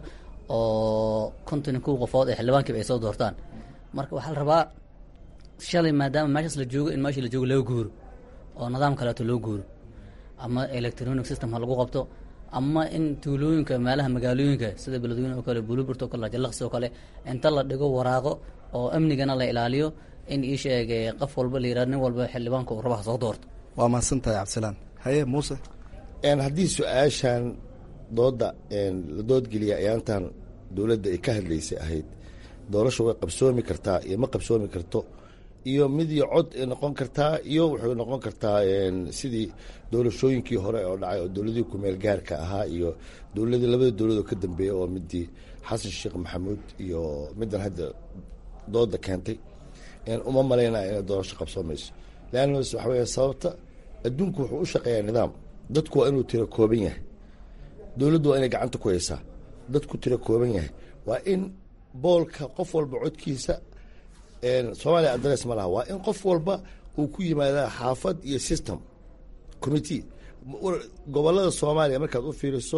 oo konton kow qofood ee xildhibaankiiba ay soo doortaan marka waxaa la rabaa shalay maadaama meeshaas la joogo in meeshii la joogo loo guuro oo nidaam kaleeto loo guuro ama electronic system ha lagu qabto ama in tuulooyinka meelaha magaalooyinka sida beledweyne oo kale buluburt oo kale jalaqsi oo kale inta la dhigo waraaqo oo amnigana la ilaaliyo in ii sheegay qof walba la yihah nin walba xildhibaanka uu rabaha soo doorto waa mahadsantahay cabdisalaan haye muuse haddii su-aashan dooda la doodgeliya ayaantan dowladda ay ka hadlaysay ahayd doorasha way qabsoomi kartaa iyo ma qabsoomi karto iyo mid iyo cod ay noqon kartaa iyo waxay noqon kartaa sidii doorashooyinkii hore oo dhacay oo dowladihii kumeel gaarka ahaa iyo dowladii labada dowladoo ka dambeeya oo midii xasan sheekh maxamuud iyo middan hadda dooda keentay uma malaynaya inay doorasho qabsoomayso leanna waxa weya sababta adduunku wuxuu u shaqeeyaa nidaam dadku waa inuu tiro kooban yahay dowladdu waa inay gacanta ku haysaa dadku tiro kooban yahay waa in boolka qof walba codkiisa soomaaliya adres ma laha waa in qof walba uu ku yimaadaa xaafad iyo system committee gobolada soomaaliya markaad u fiiriso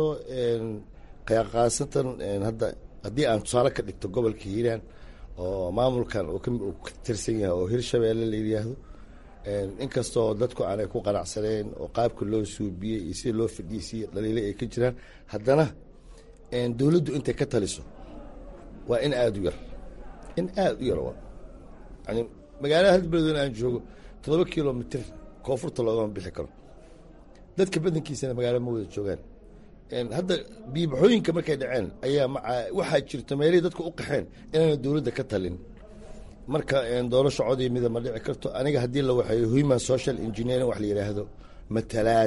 qaasatan hadda haddii aan tusaale ka dhigto gobolka hiiraan oo maamulkan uu ka tirsan yahay oo hirshabeelle la yidhaahdo inkastoo dadku aanay ku qanacsaneen oo qaabka loo suubiyey iyo sida loo fadhiisiiyo dhaliile ay ka jiraan haddana dowladdu intay ka taliso waa in aada u yar in aada u yar yani magaalada hal beledweyne aan joogo toddoba kilomitr koonfurta loogama bixi karo dadka badankiisana magaalo ma wada joogaan hadda biibaxooyinka markay dhaceen ayaa maca waxaa jirta meelihii dadka u qaxeen inaana dowladda ka talin marka doorasho codii mida ma dhici karto aniga haddii la waxeeyo human social engineering wax la yidhaahdo matalaad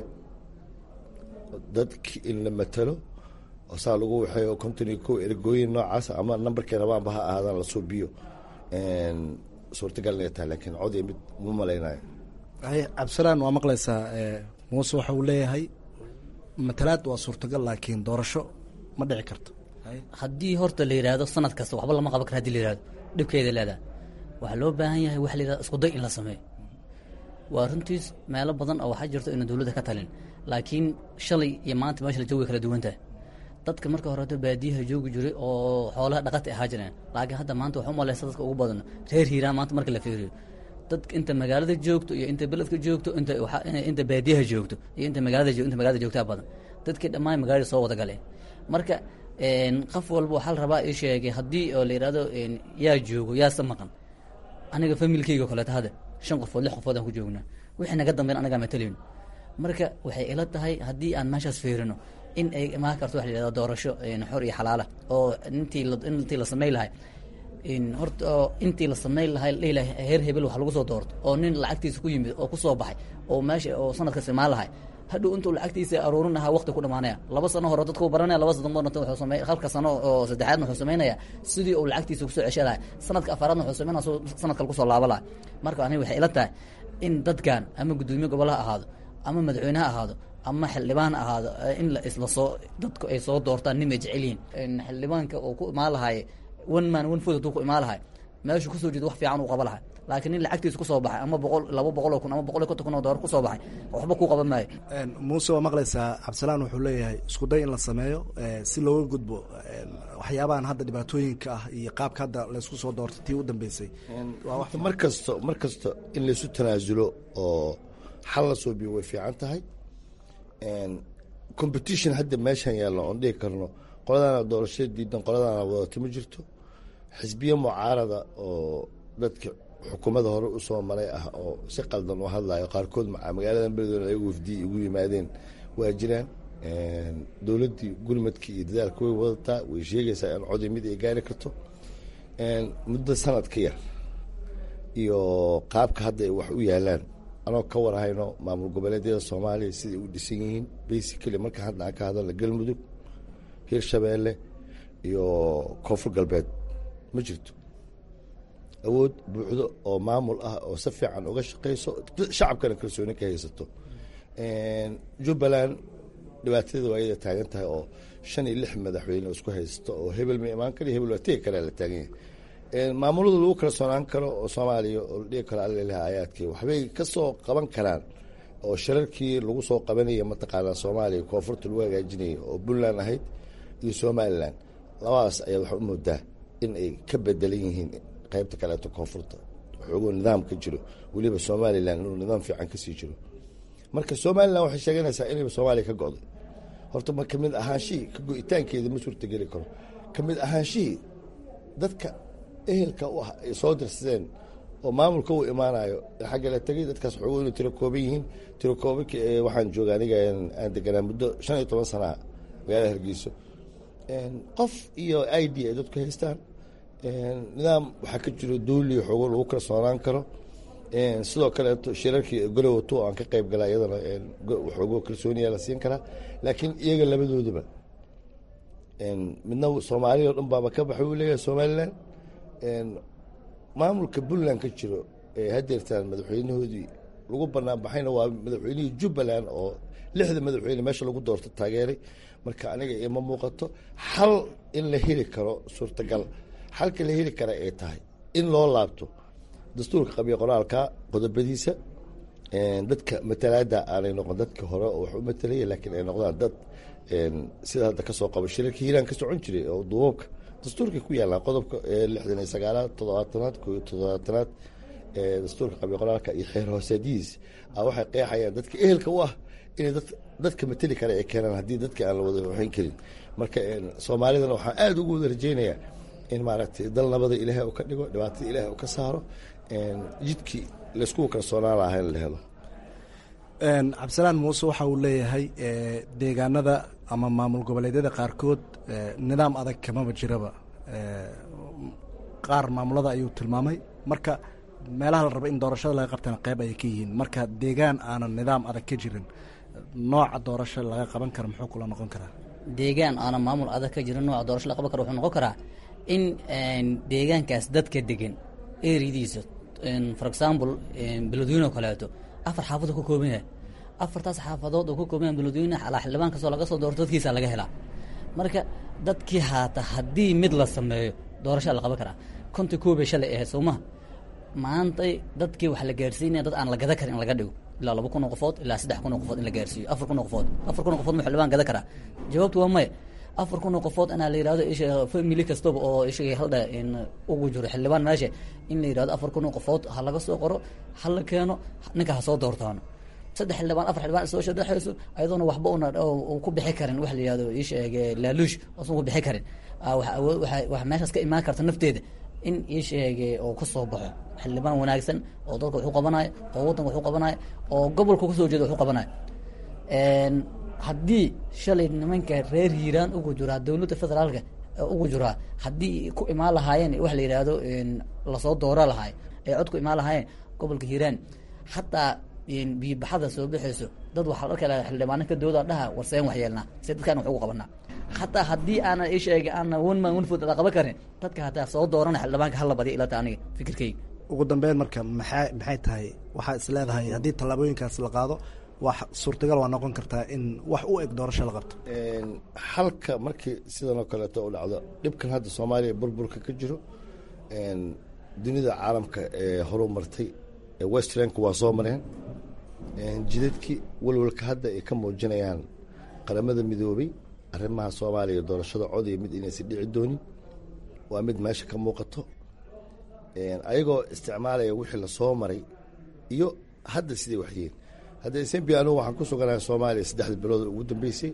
dadki in la matalo oo saa lagu waxeeyo konton iyo kow ergooyin noocaas ama nambarkii rabaanba ha ahaadaan la suubiyo suurtagal inay tahay laakiin codii mid ma malaynayo cabdisalaan waa maqlaysaa muuse waxa uu leeyahay matalaad waa suurtagal laakiin doorasho ma dhici karto haddii horta la yidhaahdo sanad kasta waxba lama qaban kara hadii la yihahdo dhibkeeda leedaha waxaa loo baahan yahay waxa la yidhahdo iskuday in la sameeyo waa runtiis meelo badan oo waxaa jirto ina dowladda ka talin laakiin shalay iyo maanta meesha la joogi kala duwan tahay dadka marka horeeto baadiyaha joogi jiray oo xoolaha dhaqata ahaa jireen laakiin hadda maanta waxa u malaysa dadka ugu badan reer hiiraan maanta marka la fiiriyo dadka inta magaalada joogto iyo inta beledka joogto inta inta baadiyaha joogto iyo inta magaalada inta magaalada joogtaa badan dadkii dhammaan magaalada soo wada galeen marka qof walba waxaa la rabaa ii sheegay haddii oo la yidhahdo yaa joogo yaase maqan aniga familkeyga o kaleeto hadda shan qofood lix qofood aan ku joognaa wixii naga dambeyn anagaa matalayno marka waxay ila tahay haddii aan meeshaas fiirino in ay imaan karto waxa la yidhahdo doorasho xor iyo xalaala oo intii intii la samayn lahay horta intii la samayn lahay la dhihi lahay heer hebel wax lagu soo doorto oo nin lacagtiisa ku yimid oo ku soo baxay oo meesha oo sanadkas imaan lahay hadhow intuu lacagtiisa aruurin lahaa waqti ku dhamaanaya laba sano hore dadku baranaya laba sano dambana wuxuu samey halka sano oo saddexaadna wuxuu samaynaya sidii uu lacagtiisa kusoo cesha lahay sanadka afaraadna wuxuu samaynaya soo sanad kale kusoo laaba lahay marka aniga waxay ila tahay in dadkan ama guddoomiye gobol ha ahaado ama madaxweyne ha ahaado ama xildhibaan ha ahaado in la isla soo dadku ay soo doortaan nin ay jecel yihiin xildhibaanka uu ku imaan lahay one man one food hadduu ku imaan lahay meeshu kusoo jeeda wax fiican uu qaba lahay laakiin nin lacagtiisa kusoo baxay ama boqol laba boqol oo kun ama boqol iyo konton kun oo doolar kusoo baxay waxba kuu qaban maayo muuse waa maqlaysaa cabdisalaan wuxuu leeyahay isku day in la sameeyo si looga gudbo waxyaabahan hadda dhibaatooyinka ah iyo qaabka hadda laysku soo doortay tii u dambeysay mar kasto mar kasto in laysu tanaasulo oo xal la soo biyo way fiican tahay competition hadda meeshan yaallo oon dhihi karno qoladaana doorashada diidan qoladaana wadata ma jirto xisbiye mucaarada oo dadka xukuumadda hore usoo maray ah oo si qaldan u hadlayo qaarkood magaalada beledweyne ayagu wafdiyi ugu yimaadeen waa jiraan dowladdii gurmadkii iyo dadaalka way wadataa way sheegaysaa in codii mid ay gaari karto muddo sanad ka yar iyo qaabka hadda ay wax u yaalaan anoo ka warhayno maamul goboleedyada soomaaliya siday u dhisan yihiin basically marka hadda aan ka hadalna galmudug hirshabeelle iyo koonfur galbeed ma jirto awood buuxdo oo maamul ah oo si fiican uga shaqeyso shacabkana kalsooni ka haysato jubbaland dhibaatadeeda waa ayada taagan tahay oo shan iyo lix madaxweyne isku haysto oo hebel ma imaan kara hebel waa tegi karaa la taagan yahay maamulada lagu kalsoonaan karo oo soomaaliya oo la dhihi karo allalaha aayaadkii waxbay ka soo qaban karaan oo shirarkii lagu soo qabanaya mataqaanaa soomaaliya koonfurta lagu hagaajinaya oo puntland ahayd iyo somalilan labadaas ayaa waxaa u moodaa in ay ka bedelan yihiin qaybta kaleeto koonfurta waxoogoo nidaam ka jiro weliba somalilan inuu nidaam fiican kasii jiro marka somalilan waxay sheeganaysaa inayba soomaaliya ka go'day horta ma kamid ahaanshihii ka go-itaankeeda ma suurtageli karo kamid ahaanshihii dadka ehelka u ah ay soo dirsadeen oo maamulka uu imaanayo xagga la tegay dadkaas waxoogoo inay tiro kooban yihiin tiro koobanka waxaan jooga aniga aan deganaa muddo shan iyo toban sanaha magaalada hargeyso qof iyo i d ay dadku haystaan nidaam waxaa ka jiro duuli xoogo lagu kalsoonaan karo sidoo kaleeto shirarkii golowato aan ka qayb gala iyadana waxoogo kalsooniya la siin karaa laakiin iyaga labadoodaba midna soomaaliya o dhan baaba ka baxay uu leeyahay somalilan maamulka puntland ka jiro ee hadeertaan madaxweynahoodii lagu banaan baxayna waa madaxweynihii jubbaland oo lixda madaxweyne meesha lagu doorto taageeray marka aniga ima muuqato xal in la heli karo suurtagal xalka la heli kara ay tahay in loo laabto dastuurka qabiya qoraalka qodobadiisa dadka matalaada aanay noqon dadka hore oo wax u matalaya laakiin ay noqdaan dad sida hadda kasoo qabo shirarka hiiraan ka socon jiray oo duubabka dastuurkay ku yaallaan qodobka lixdan iyo sagaalaad toddobaatanaad ko iyo toddobaatanaad dastuurka qabiya qoraalka iyo xeer hoosaadihiis waxay qeexayaan dadka ehelka u ah inay dadka mateli kara ay keenaan haddii dadka aan la wada waxayn karin marka soomaalidana waxaan aada ugu wada rajeynayaa in maaragtay dal nabada ilaahay uu ka dhigo dhibaatada ilaahay uu ka saaro jidkii layskugu kalsoonaan lahaa in la helo cabdisalaan muuse waxa uu leeyahay deegaanada ama maamul goboleedyada qaarkood nidaam adag kamaba jiraba qaar maamulada ayuu tilmaamay marka meelaha la raba in doorashada laga qabtana qeyb ayay ka yihiin marka deegaan aanan nidaam adag ka jirin nooca doorasho laga qaban kara muxuu kula noqon karaa deegaan aanan maamul adag ka jirin nooca doorasho laga qaban kara wuxuu noqon karaa in deegaankaas dadka degan eridiisa for example beledweyne oo kaleeto afar xaafad ka kooban yahay afartaas xaafadood oo ka kooban yahay beledweyne alaa xildhibaan kastoo laga soo doorto dadkiisa laga helaa marka dadkii haata haddii mid la sameeyo doorashaa la qaban karaa konta koobay shalay ahayd soo maha maantay dadkii waxaa la gaarsiinaya dad aan la gada karin in laga dhigo ilaa laba kun oo qofood ilaa saddex kun oo qofood in la gaarsiiyo afar kun oo qofood afar kun oo qofood ma xildhibaan gada karaa jawaabtu waa maya afar kun oo qofood inaa la yidhahdo isha family kastaba oo isha haldha in ugu jiro xildhibaan meesha in la yidhahdo afar kun oo qofood ha laga soo qoro ha la keeno ninka ha soo doortaano saddex xildhibaan afar xildhibaan soo shadhexayso ayadoona waxba una ku bixi karin wax la yihahdo isheeg laaluush osan ku bixi karin wax meeshaas ka imaan karta nafteeda in isheege oo ka soo baxo xildhibaan wanaagsan oo dadka waxu qabanayo oo waddanka waxu qabanayo oo gobolka kasoo jeeda waxu qabanayo haddii shalay nimanka reer hiiraan ugu jiraa dowladda federaalka ugu jiraa haddii ku imaan lahaayeen wax la yidhaahdo lasoo doora lahaay ay cod ku imaan lahaayeen gobolka hiiraan xataa biyobaxada soo baxayso dad waxaa arkala xildhibaano ka dooda dhaha warseen waxyeelnaa se dadkaan wax ugu qabanaa xataa haddii aana isheega aana one man one food la qaban karin dadka hataa soo doorana xildhibaanka hala badiya ilata aniga fikirkayga ugu dambeyn marka maxay maxay tahay waxaa is leedahay haddii tallaabooyinkaas la qaado wax suurtagal waa noqon kartaa in wax u eg doorasho la qabto halka markii sidan oo kaleeto u dhacdo dhibkan hadda soomaaliya burburka ka jiro dunida caalamka ee horu martay westranku waa soo mareen jidadkii walwalka hadda ay ka muujinayaan qaramada midoobay arrimaha soomaaliya doorashada codaya mid inaysan dhici doonin waa mid meesha ka muuqato ayagoo isticmaalaya wixii lasoo maray iyo hadda siday waxyihiin hadda smbi anugu waxaan ku suganahay soomaaliya saddexda bilood ugu dambeysay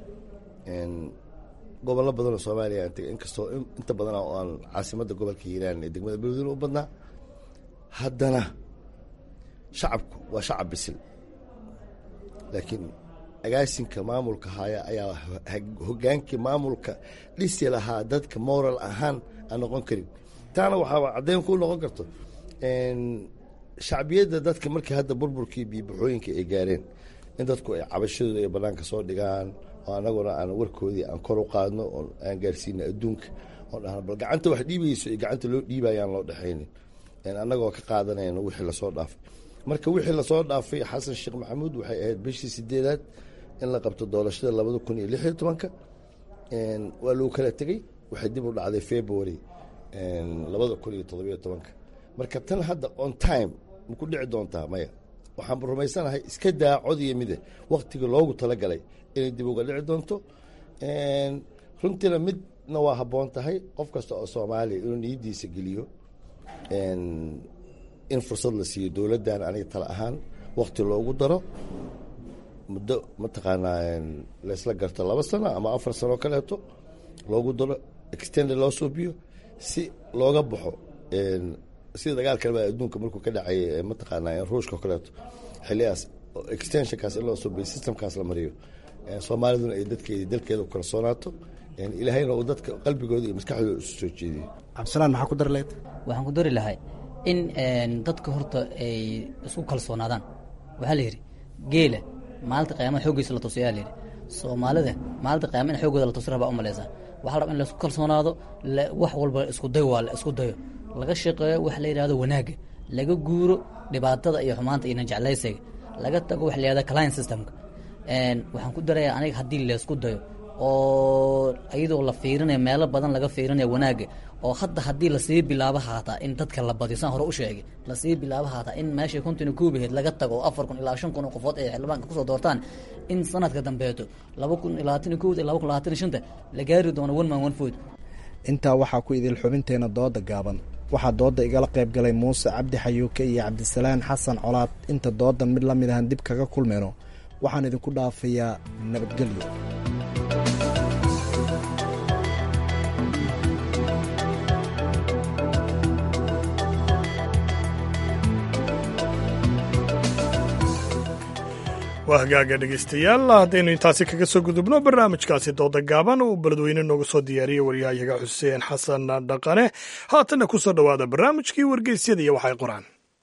gobollo badan oo soomaaliya aan tegay inkastoo inta badan oo aan caasimadda gobolka hiiraan ee degmada beledweyne u badnaa haddana shacabku waa shacab bisil laakiin agaasinka maamulka haya ayaa hogaankii maamulka dhisi lahaa dadka moral ahaan aan noqon karin taana waxaaba caddeyn ku noqon karto shacbiyadda dadka markii hadda burburkii biyobaxooyinka ay gaareen in dadku ay cabashadooda ay banaanka soo dhigaan oo anaguna aan warkoodii aan kor u qaadno oo aan gaarsiina adduunka oo dhahno bal gacanta wax dhiibayso iyo gacanta loo dhiibayaan loo dhexaynin annagoo ka qaadanayno wixii lasoo dhaafay marka wixii lasoo dhaafay xasan sheekh maxamuud waxay ahayd bishii sideedaad in la qabto doorashada labada kun iyo lix iyo tobanka waa lagu kala tegey waxay dib u dhacday february labada kun iyo todobiyo tobanka marka tan hadda on time ma ku dhici doontaa maya waxaan rumaysanahay iska daa cod iyo mide waktiga loogu talagalay inay dib uga dhici doonto runtiina midna waa habboon tahay qof kasta oo soomaaliya inuu niyaddiisa geliyo in fursad la siiyo dowladdan aniga tala ahaan wakti loogu daro muddo mataqaanaa laysla garto laba sano ama afar sano kaleeto loogu daro extend loo suubiyo si looga baxo sida dagaalkalba adduunka markuu ka dhacay mataqaanaa ruushka o kaleeto xiliyaas extensionkaas in loo suubiyo systemkaas la mariyo soomaaliduna ay dadkeedi dalkeeda u kalsoonaato ilaahayna uu dadka qalbigooda iyo maskaxdooda isu soo jeediyo cabdisalaan maxaa ku dari lahayd waxaan ku dari lahay in dadka horta ay isku kalsoonaadaan waxaa la yidhi geela maalinta qiyaamada xooggiisa la tusiyaa la yidhi soomaalida maalinta qiyaama in xooggooda la tusi rabaa u malaysaa waxaa la rabaa in la isku kalsoonaado wax walba isku day waa la isku dayo laga shaqeeyo wax la yidhahdo wanaagga laga guuro dhibaatada iyo xumaanta iyo najeclaysiga laga tago wax la yihahdo client systemka waxaan ku darayaa aniga haddii laysku dayo oo iyadoo la fiirinayo meelo badan laga fiirinayo wanaagga oo hadda haddii lasii bilaabo haataa in dadka la badiyo saan hore u sheegay lasii bilaabo haataa in meeshay kontina kuubaheed laga tago oo afar kun ilaa shan kun oo qofood ay xildhibaanka kusoo doortaan in sanadka dambeeto laba kun iyo labaatan iyo kowda laba kun labaatan iyo shanta la gaari doono one man one food intaa waxaa ku idil xubinteena dooda gaaban waxaa dooda igala qayb galay muuse cabdi xayuuke iyo cabdisalaan xasan colaad inta doodan mid la mid ahan dib kaga kulmayno waxaan idinku dhaafayaa nabadgelyo waa hagaaga dhegaystayaal haddaynu intaasi kaga soo gudubno barnaamijkaasi dooda gaaban uu beledweyne nooga soo diyaariyey waryahayaga xuseen xasan dhaqane haatanna ku soo dhowaada barnaamijkii wargeysyada iyo waxay qoraan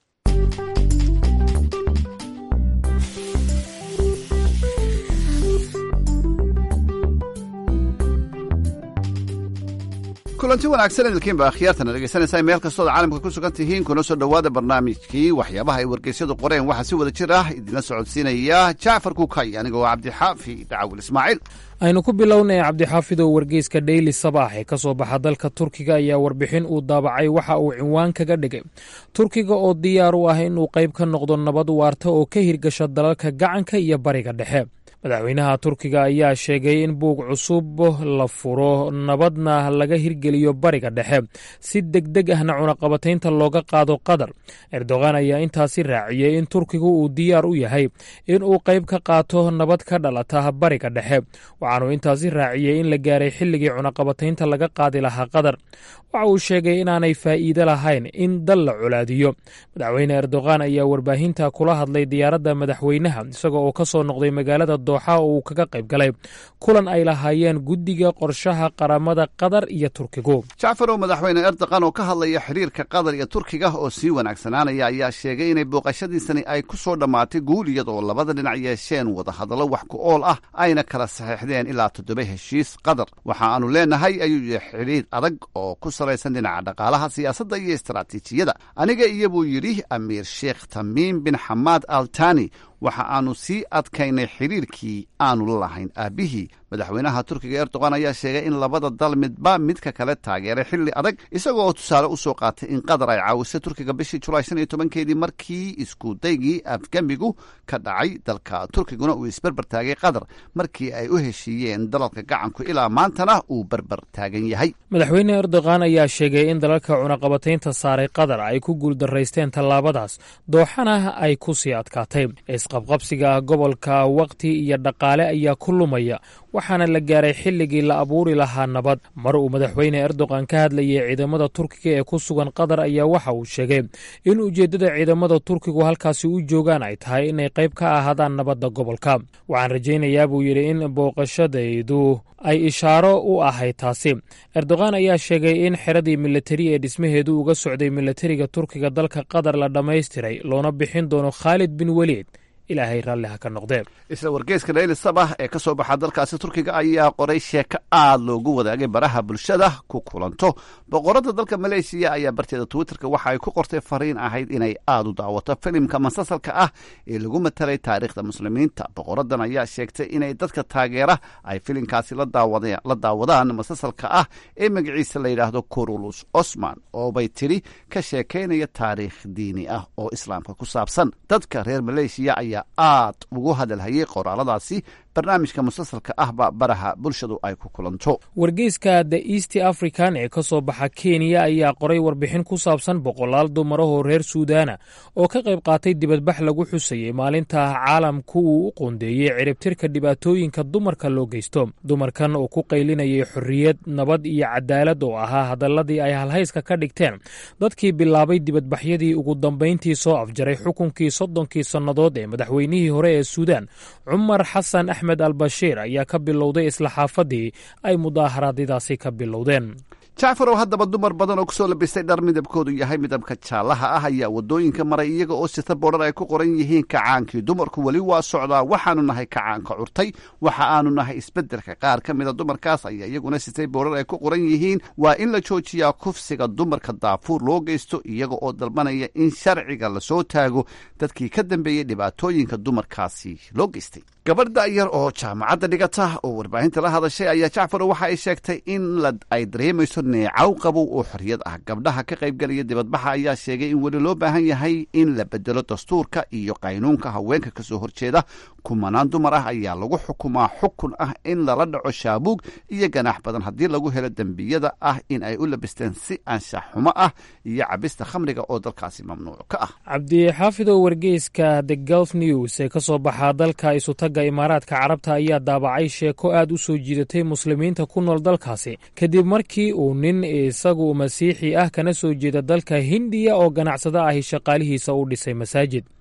kulanti wanaagsan idilkiinba akhyaartana dhegaysanaysaa meel kastood caalamka ku sugan tihiin kuna soo dhowaada barnaamijkii waxyaabaha ay wargeysyadu qoreen waxaa si wada jir ah idinla socodsiinaya jacfar kukay anigoo cabdixaafi dacawil ismaaciil aynu ku bilownay cabdixaafidow wargeyska dheyli sabaax ee ka soo baxa dalka turkiga ayaa warbixin uu daabacay waxa uu cinwaan kaga dhigay turkiga oo diyaar u ah inuu qayb ka noqdo nabad waarta oo ka hirgasha dalalka gacanka iyo bariga dhexe madaxweynaha turkiga ayaa sheegay in buug cusub la furo nabadna laga hirgeliyo bariga dhexe si degdeg ahna cunaqabataynta looga qaado qatar erdogan ayaa intaasi raaciyey in turkigu uu diyaar u yahay in uu qayb ka qaato nabad ka dhalata bariga dhexe waxaanuu intaasi raaciyey in la gaaray xilligii cunaqabataynta laga qaadi lahaa qatar waxa uu sheegay inaanay faa'iide lahayn in dal la colaadiyo madaxweyne erdogan ayaa warbaahinta kula hadlay diyaaradda madaxweynaha isaga oo ka soo noqday magaalada dooxa oo uu kaga qayb galay kulan ay lahaayeen guddiga qorshaha qaramada qatar iyo turkigu jacfarow madaxweyne erdogan oo ka hadlaya xiriirka qatar iyo turkiga oo sii wanaagsanaanaya ayaa sheegay inay booqashadiisani ay ku soo dhammaatay guul iyadoo labada dhinac yeesheen wadahadallo wax ku ool ah ayna kala saxiixdeen ilaa toddoba heshiis qatar waxa aanu leenahay ayuu yihi xidhiir adag oo ku salaysan dhinaca dhaqaalaha siyaasadda iyo istaraatiijiyada aniga iyo buu yidhi amiir sheekh tamiim bin xamaad al tani waxa aanu sii adkaynay xidhiirkii aanu la lahayn aabbihii madaxweynaha turkiga erdogan ayaa sheegay in labada dal midba midka kale taageeray xilli adag isagoo tusaale u soo qaatay in qatar ay caawisay turkiga bishii julaay shan iyo tobankeedii markii iskudaygii afgamigu ka dhacay dalka turkiguna uu isberber taagay qatar markii ay u heshiiyeen dalalka gacanku ilaa maantana uu berber taagan yahay madaxweyne erdogan ayaa sheegay in dalalka cunaqabataynta saaray qatar ay ku guuldaraysteen tallaabadaas dooxana ay ku sii adkaatay isqabqabsiga gobolka waqti iyo dhaqaale ayaa ku lumaya waxaana la gaaray xilligii la abuuri lahaa nabad mar uu madaxweyne erdogan ka hadlayay ciidamada turkiga ee ku sugan qatar ayaa waxa uu sheegay in ujeeddada ciidamada turkigu halkaasi u joogaan ay tahay inay qayb ka ahaadaan nabadda gobolka waxaan rajaynayaa buu yidhi in booqashadaydu ay ishaaro u ahayd taasi erdogan ayaa sheegay in xeradii militari ee dhismaheedu uga socday militariga turkiga dalka qatar la dhammaystiray loona bixin doono khaalid bin weliid ilaahay raalli ha ka noqdee isla wargeyska dhayli sabah ee ka soo baxa dalkaasi turkiga ayaa qoray sheeko aad loogu wadaagay baraha bulshada ku kulanto boqorada dalka maleeshiya ayaa barteeda twitterka waxa ay ku qortay fariin ahayd inay aad u daawato filimka masasalka ah ee lagu matalay taariikhda muslimiinta boqoradan ayaa sheegtay inay dadka taageera ay filimkaasi la daawadaan masasalka ah ee magaciisa la yidhaahdo kurulus osman oo bay tidhi ka sheekaynaya taariikh diini ah oo islaamka ku saabsan dadka reer maleeshiya ayaa aad ugu hadalhayay qoraaladaasi barnaamijka musalsalka ahba baraha bulshadu ay ku kulanto wargeyska the east african ee ka soo baxa kenya ayaa qoray warbixin ku saabsan boqolaal dumarahoo reer suudaana oo ka qayb qaatay dibadbax lagu xusayey maalinta caalamku uu u qoondeeyey ciribtirka dhibaatooyinka dumarka loo geysto dumarkan oo ku qaylinayay xorriyad nabad iyo cadaalad oo ahaa hadaladii ay halhayska ka dhigteen dadkii bilaabay dibadbaxyadii ugu dambayntii soo afjaray xukunkii soddonkii sannadood ee madaxweynihii hore ee suudaan cumar xasan axmed albashiir ayaa ka bilowday isla xaafadii ay mudaaharaadyadaasi ka bilowdeen jacfarow haddaba dumar badan oo kusoo labistay dhar midabkoodu yahay midabka jaallaha ah ayaa waddooyinka maray iyaga oo sita boodhar ay ku qoran yihiin kacaankii dumarku weli waa socdaa waxaanu nahay kacaanka curtay waxa aanu nahay isbeddelka qaar ka mida dumarkaas ayaa iyaguna sitay boodhar ay ku qoran yihiin waa in la joojiyaa kufsiga dumarka daafuur loo geysto iyaga oo dalbanaya in sharciga lasoo taago dadkii ka dambeeyey dhibaatooyinka dumarkaasi loo geystay gabadh da'yar oo jaamacadda dhigata oo warbaahinta la hadashay ayaa jacfarow waxa ay sheegtay in ay dareemayso neecaw qabow oo xorriyad ah gabdhaha ka qaybgelaya dibadbaxa ayaa sheegay in weli loo baahan yahay in la bedelo dastuurka iyo qaynuunka haweenka ka soo horjeeda kumanaan dumar ah ayaa lagu xukumaa xukun ah in lala dhaco shaabuug iyo ganaax badan haddii lagu helo dembiyada ah in ay u labisteen si anshax xumo ah iyo cabista khamriga oo dalkaasi mamnuuc ka ah cabdixaafidow wargeyska the gulf news ee ka soo baxaa dalka isutagga imaaraadka carabta ayaa daabacay sheeko aad u soo jiidatay muslimiinta ku nool dalkaasi kadib markii uu nin isagu masiixi ah kana soo jeeda dalka hindiya oo ganacsado ahi shaqaalihiisa u dhisay masaajid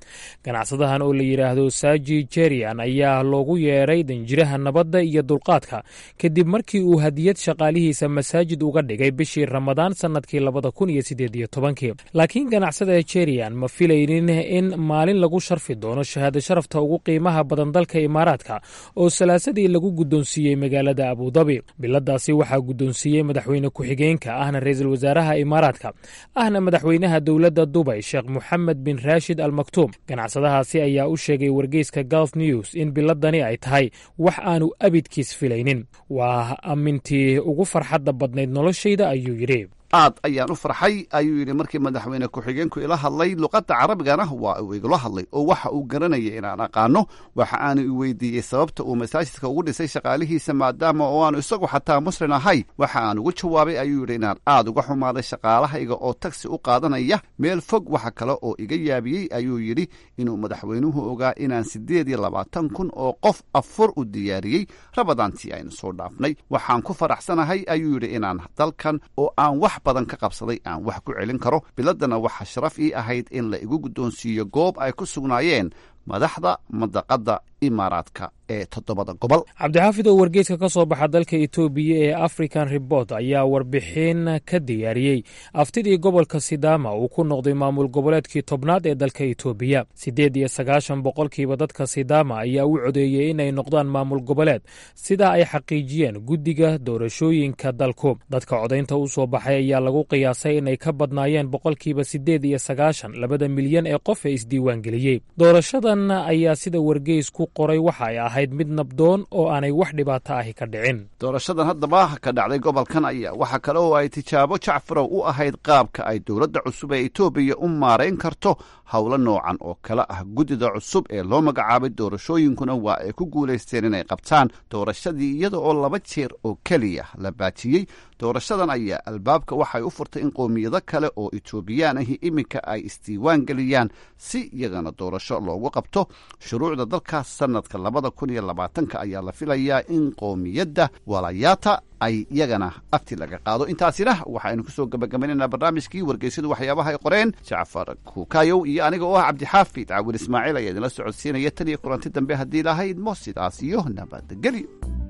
ganacsadahan oo la yidhaahdo saji jerian ayaa loogu yeedhay danjiraha nabadda iyo dulqaadka kadib markii uu hadiyad shaqaalihiisa masaajid uga dhigay bishii ramadaan sannadkii labada kun iyo siddeed iyo tobankii laakiin ganacsada jerian ma filaynin in maalin lagu sharfi doono shahaado sharafta ugu qiimaha badan dalka imaaraadka oo salaasadii lagu guddoonsiiyey magaalada abudabi biladaasi waxaa guddoonsiiyey madaxweyne ku-xigeenka ahna ra-iisul wasaaraha imaaraadka ahna madaxweynaha dowladda dubay sheekh moxamed bin raashid al maktuum ganacsadahaasi ayaa u sheegay wargeyska gulf news in biladani ay tahay wax aanu abidkiis filaynin waa amintii ugu farxadda badnayd noloshayda ayuu yidhi aad ayaan u farxay ayuu yidhi markii madaxweyne ku-xigeenku ila hadlay luqadda carabigana waa uu igula hadlay oo waxa uu garanayay inaan aqaano waxa aanu i weydiiyey sababta uu masaajidka ugu dhisay shaqaalihiisa maadaama oo aanu isagu xataa muslin ahay waxa aan ugu jawaabay ayuu yidhi inaan aad uga xumaaday shaqaalahayga oo tagsi u qaadanaya meel fog waxa kale oo iga yaabiyey ayuu yidhi inuu madaxweynuhu ogaa inaan siddeed iyo labaatan kun oo qof afur u diyaariyey rabadaantii aynu soo dhaafnay waxaan ku faraxsanahay ayuu yidhi inaan dalkan oo aan wax badan ka qabsaday aan wax ku celin karo biladana waxaa sharaf ii ahayd in la igu guddoonsiiyo goob ay ku sugnaayeen madaxda madaqadda imaaraadka ee toddobada gobol cabdixaafid oo wargeyska ka soo baxa dalka etoobiya ee african report ayaa warbixin ka diyaariyey aftidii gobolka sidaama uu ku noqday maamul goboleedkii tobnaad ee dalka etoobiya siddeed iyo sagaashan boqolkiiba dadka sidaama ayaa u codeeyey inay noqdaan maamul goboleed sidaa ay xaqiijiyeen guddiga doorashooyinka dalku dadka codaynta u soo baxay ayaa lagu qiyaasay inay ka badnaayeen boqolkiiba siddeed iyo sagaashan labada milyan ee qof ee isdiiwaangeliyey doorashadan ayaa sida wargeys ku qoray waxa ay ahayd mid nabdoon oo aanay wax dhibaato ahi ka dhicin doorashadan haddaba ka dhacday gobolkan ayaa waxaa kale oo ay tijaabo jacfarow u ahayd qaabka ay dowladda cusub ee etoobiya u maarayn karto howlo noocan oo kale ah guddida cusub ee loo magacaabay doorashooyinkuna waa ay ku guulaysteen inay qabtaan doorashadii iyada oo laba jeer oo keliya la baajiyey doorashadan ayaa albaabka waxay u furtay in qowmiyado kale oo etoobiyaan ahi iminka ay isdiiwaan geliyaan si iyagana doorasho loogu qabto shuruucda dalkaas sanadka labada kun iyo labaatanka ayaa la filayaa in qowmiyadda walayaata ay iyagana afti laga qaado intaasina waxaynu kusoo gabagabaynaynaa barnaamijkii wargeysyadu waxyaabaha ay qoreen jacfar kuukayow iyo aniga oo ah cabdixaafid caawil ismaaciil ayaa idinla socodsiinaya tan iyo kulanti dambe haddii lahayd mo sidaas iyo nabadgelyo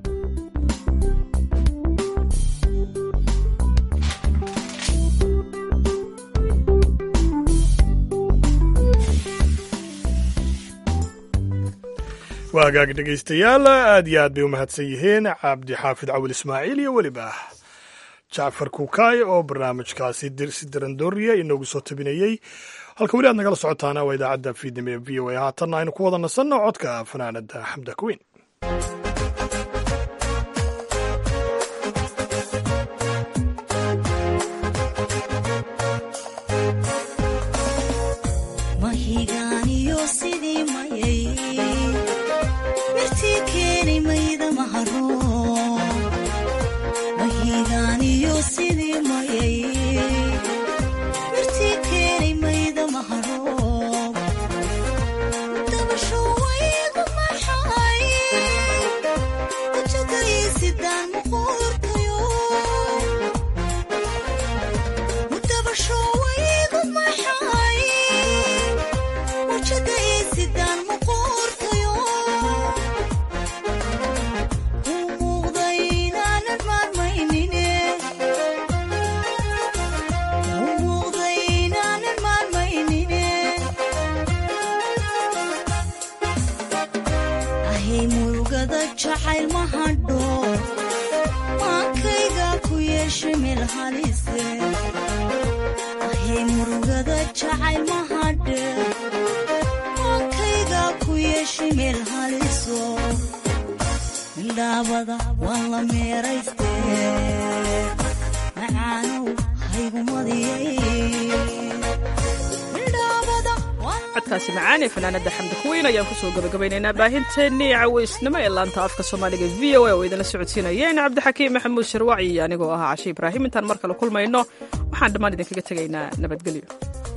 waa hagaag dhegaystayaal aad iyo aad bay u mahadsan yihiin cabdi xaafid cawil ismaaciil iyo weliba jacfar kuukaay oo barnaamijkaasi si darandooriya inoogu soo tabinayey halka weli aad nagala socotaana waa idaacadda fiidnimo ee v o a haatanna aynu ku wada nasanno codka fanaanada xamda kuweyn codkaasi macaan ee fanaanada xamdi kuweyn ayaan kusoo gabagabaynaynaa baahinteennii caweysnimo ee laanta afka soomaaliga v o a oo idinla socodsiinayeen cabdixakiim maxamuud sharwaci anigoo ahaa cashe ibraahim intaan mar kale kulmayno waxaan dhammaan idinkaga tegaynaa nabadgelyo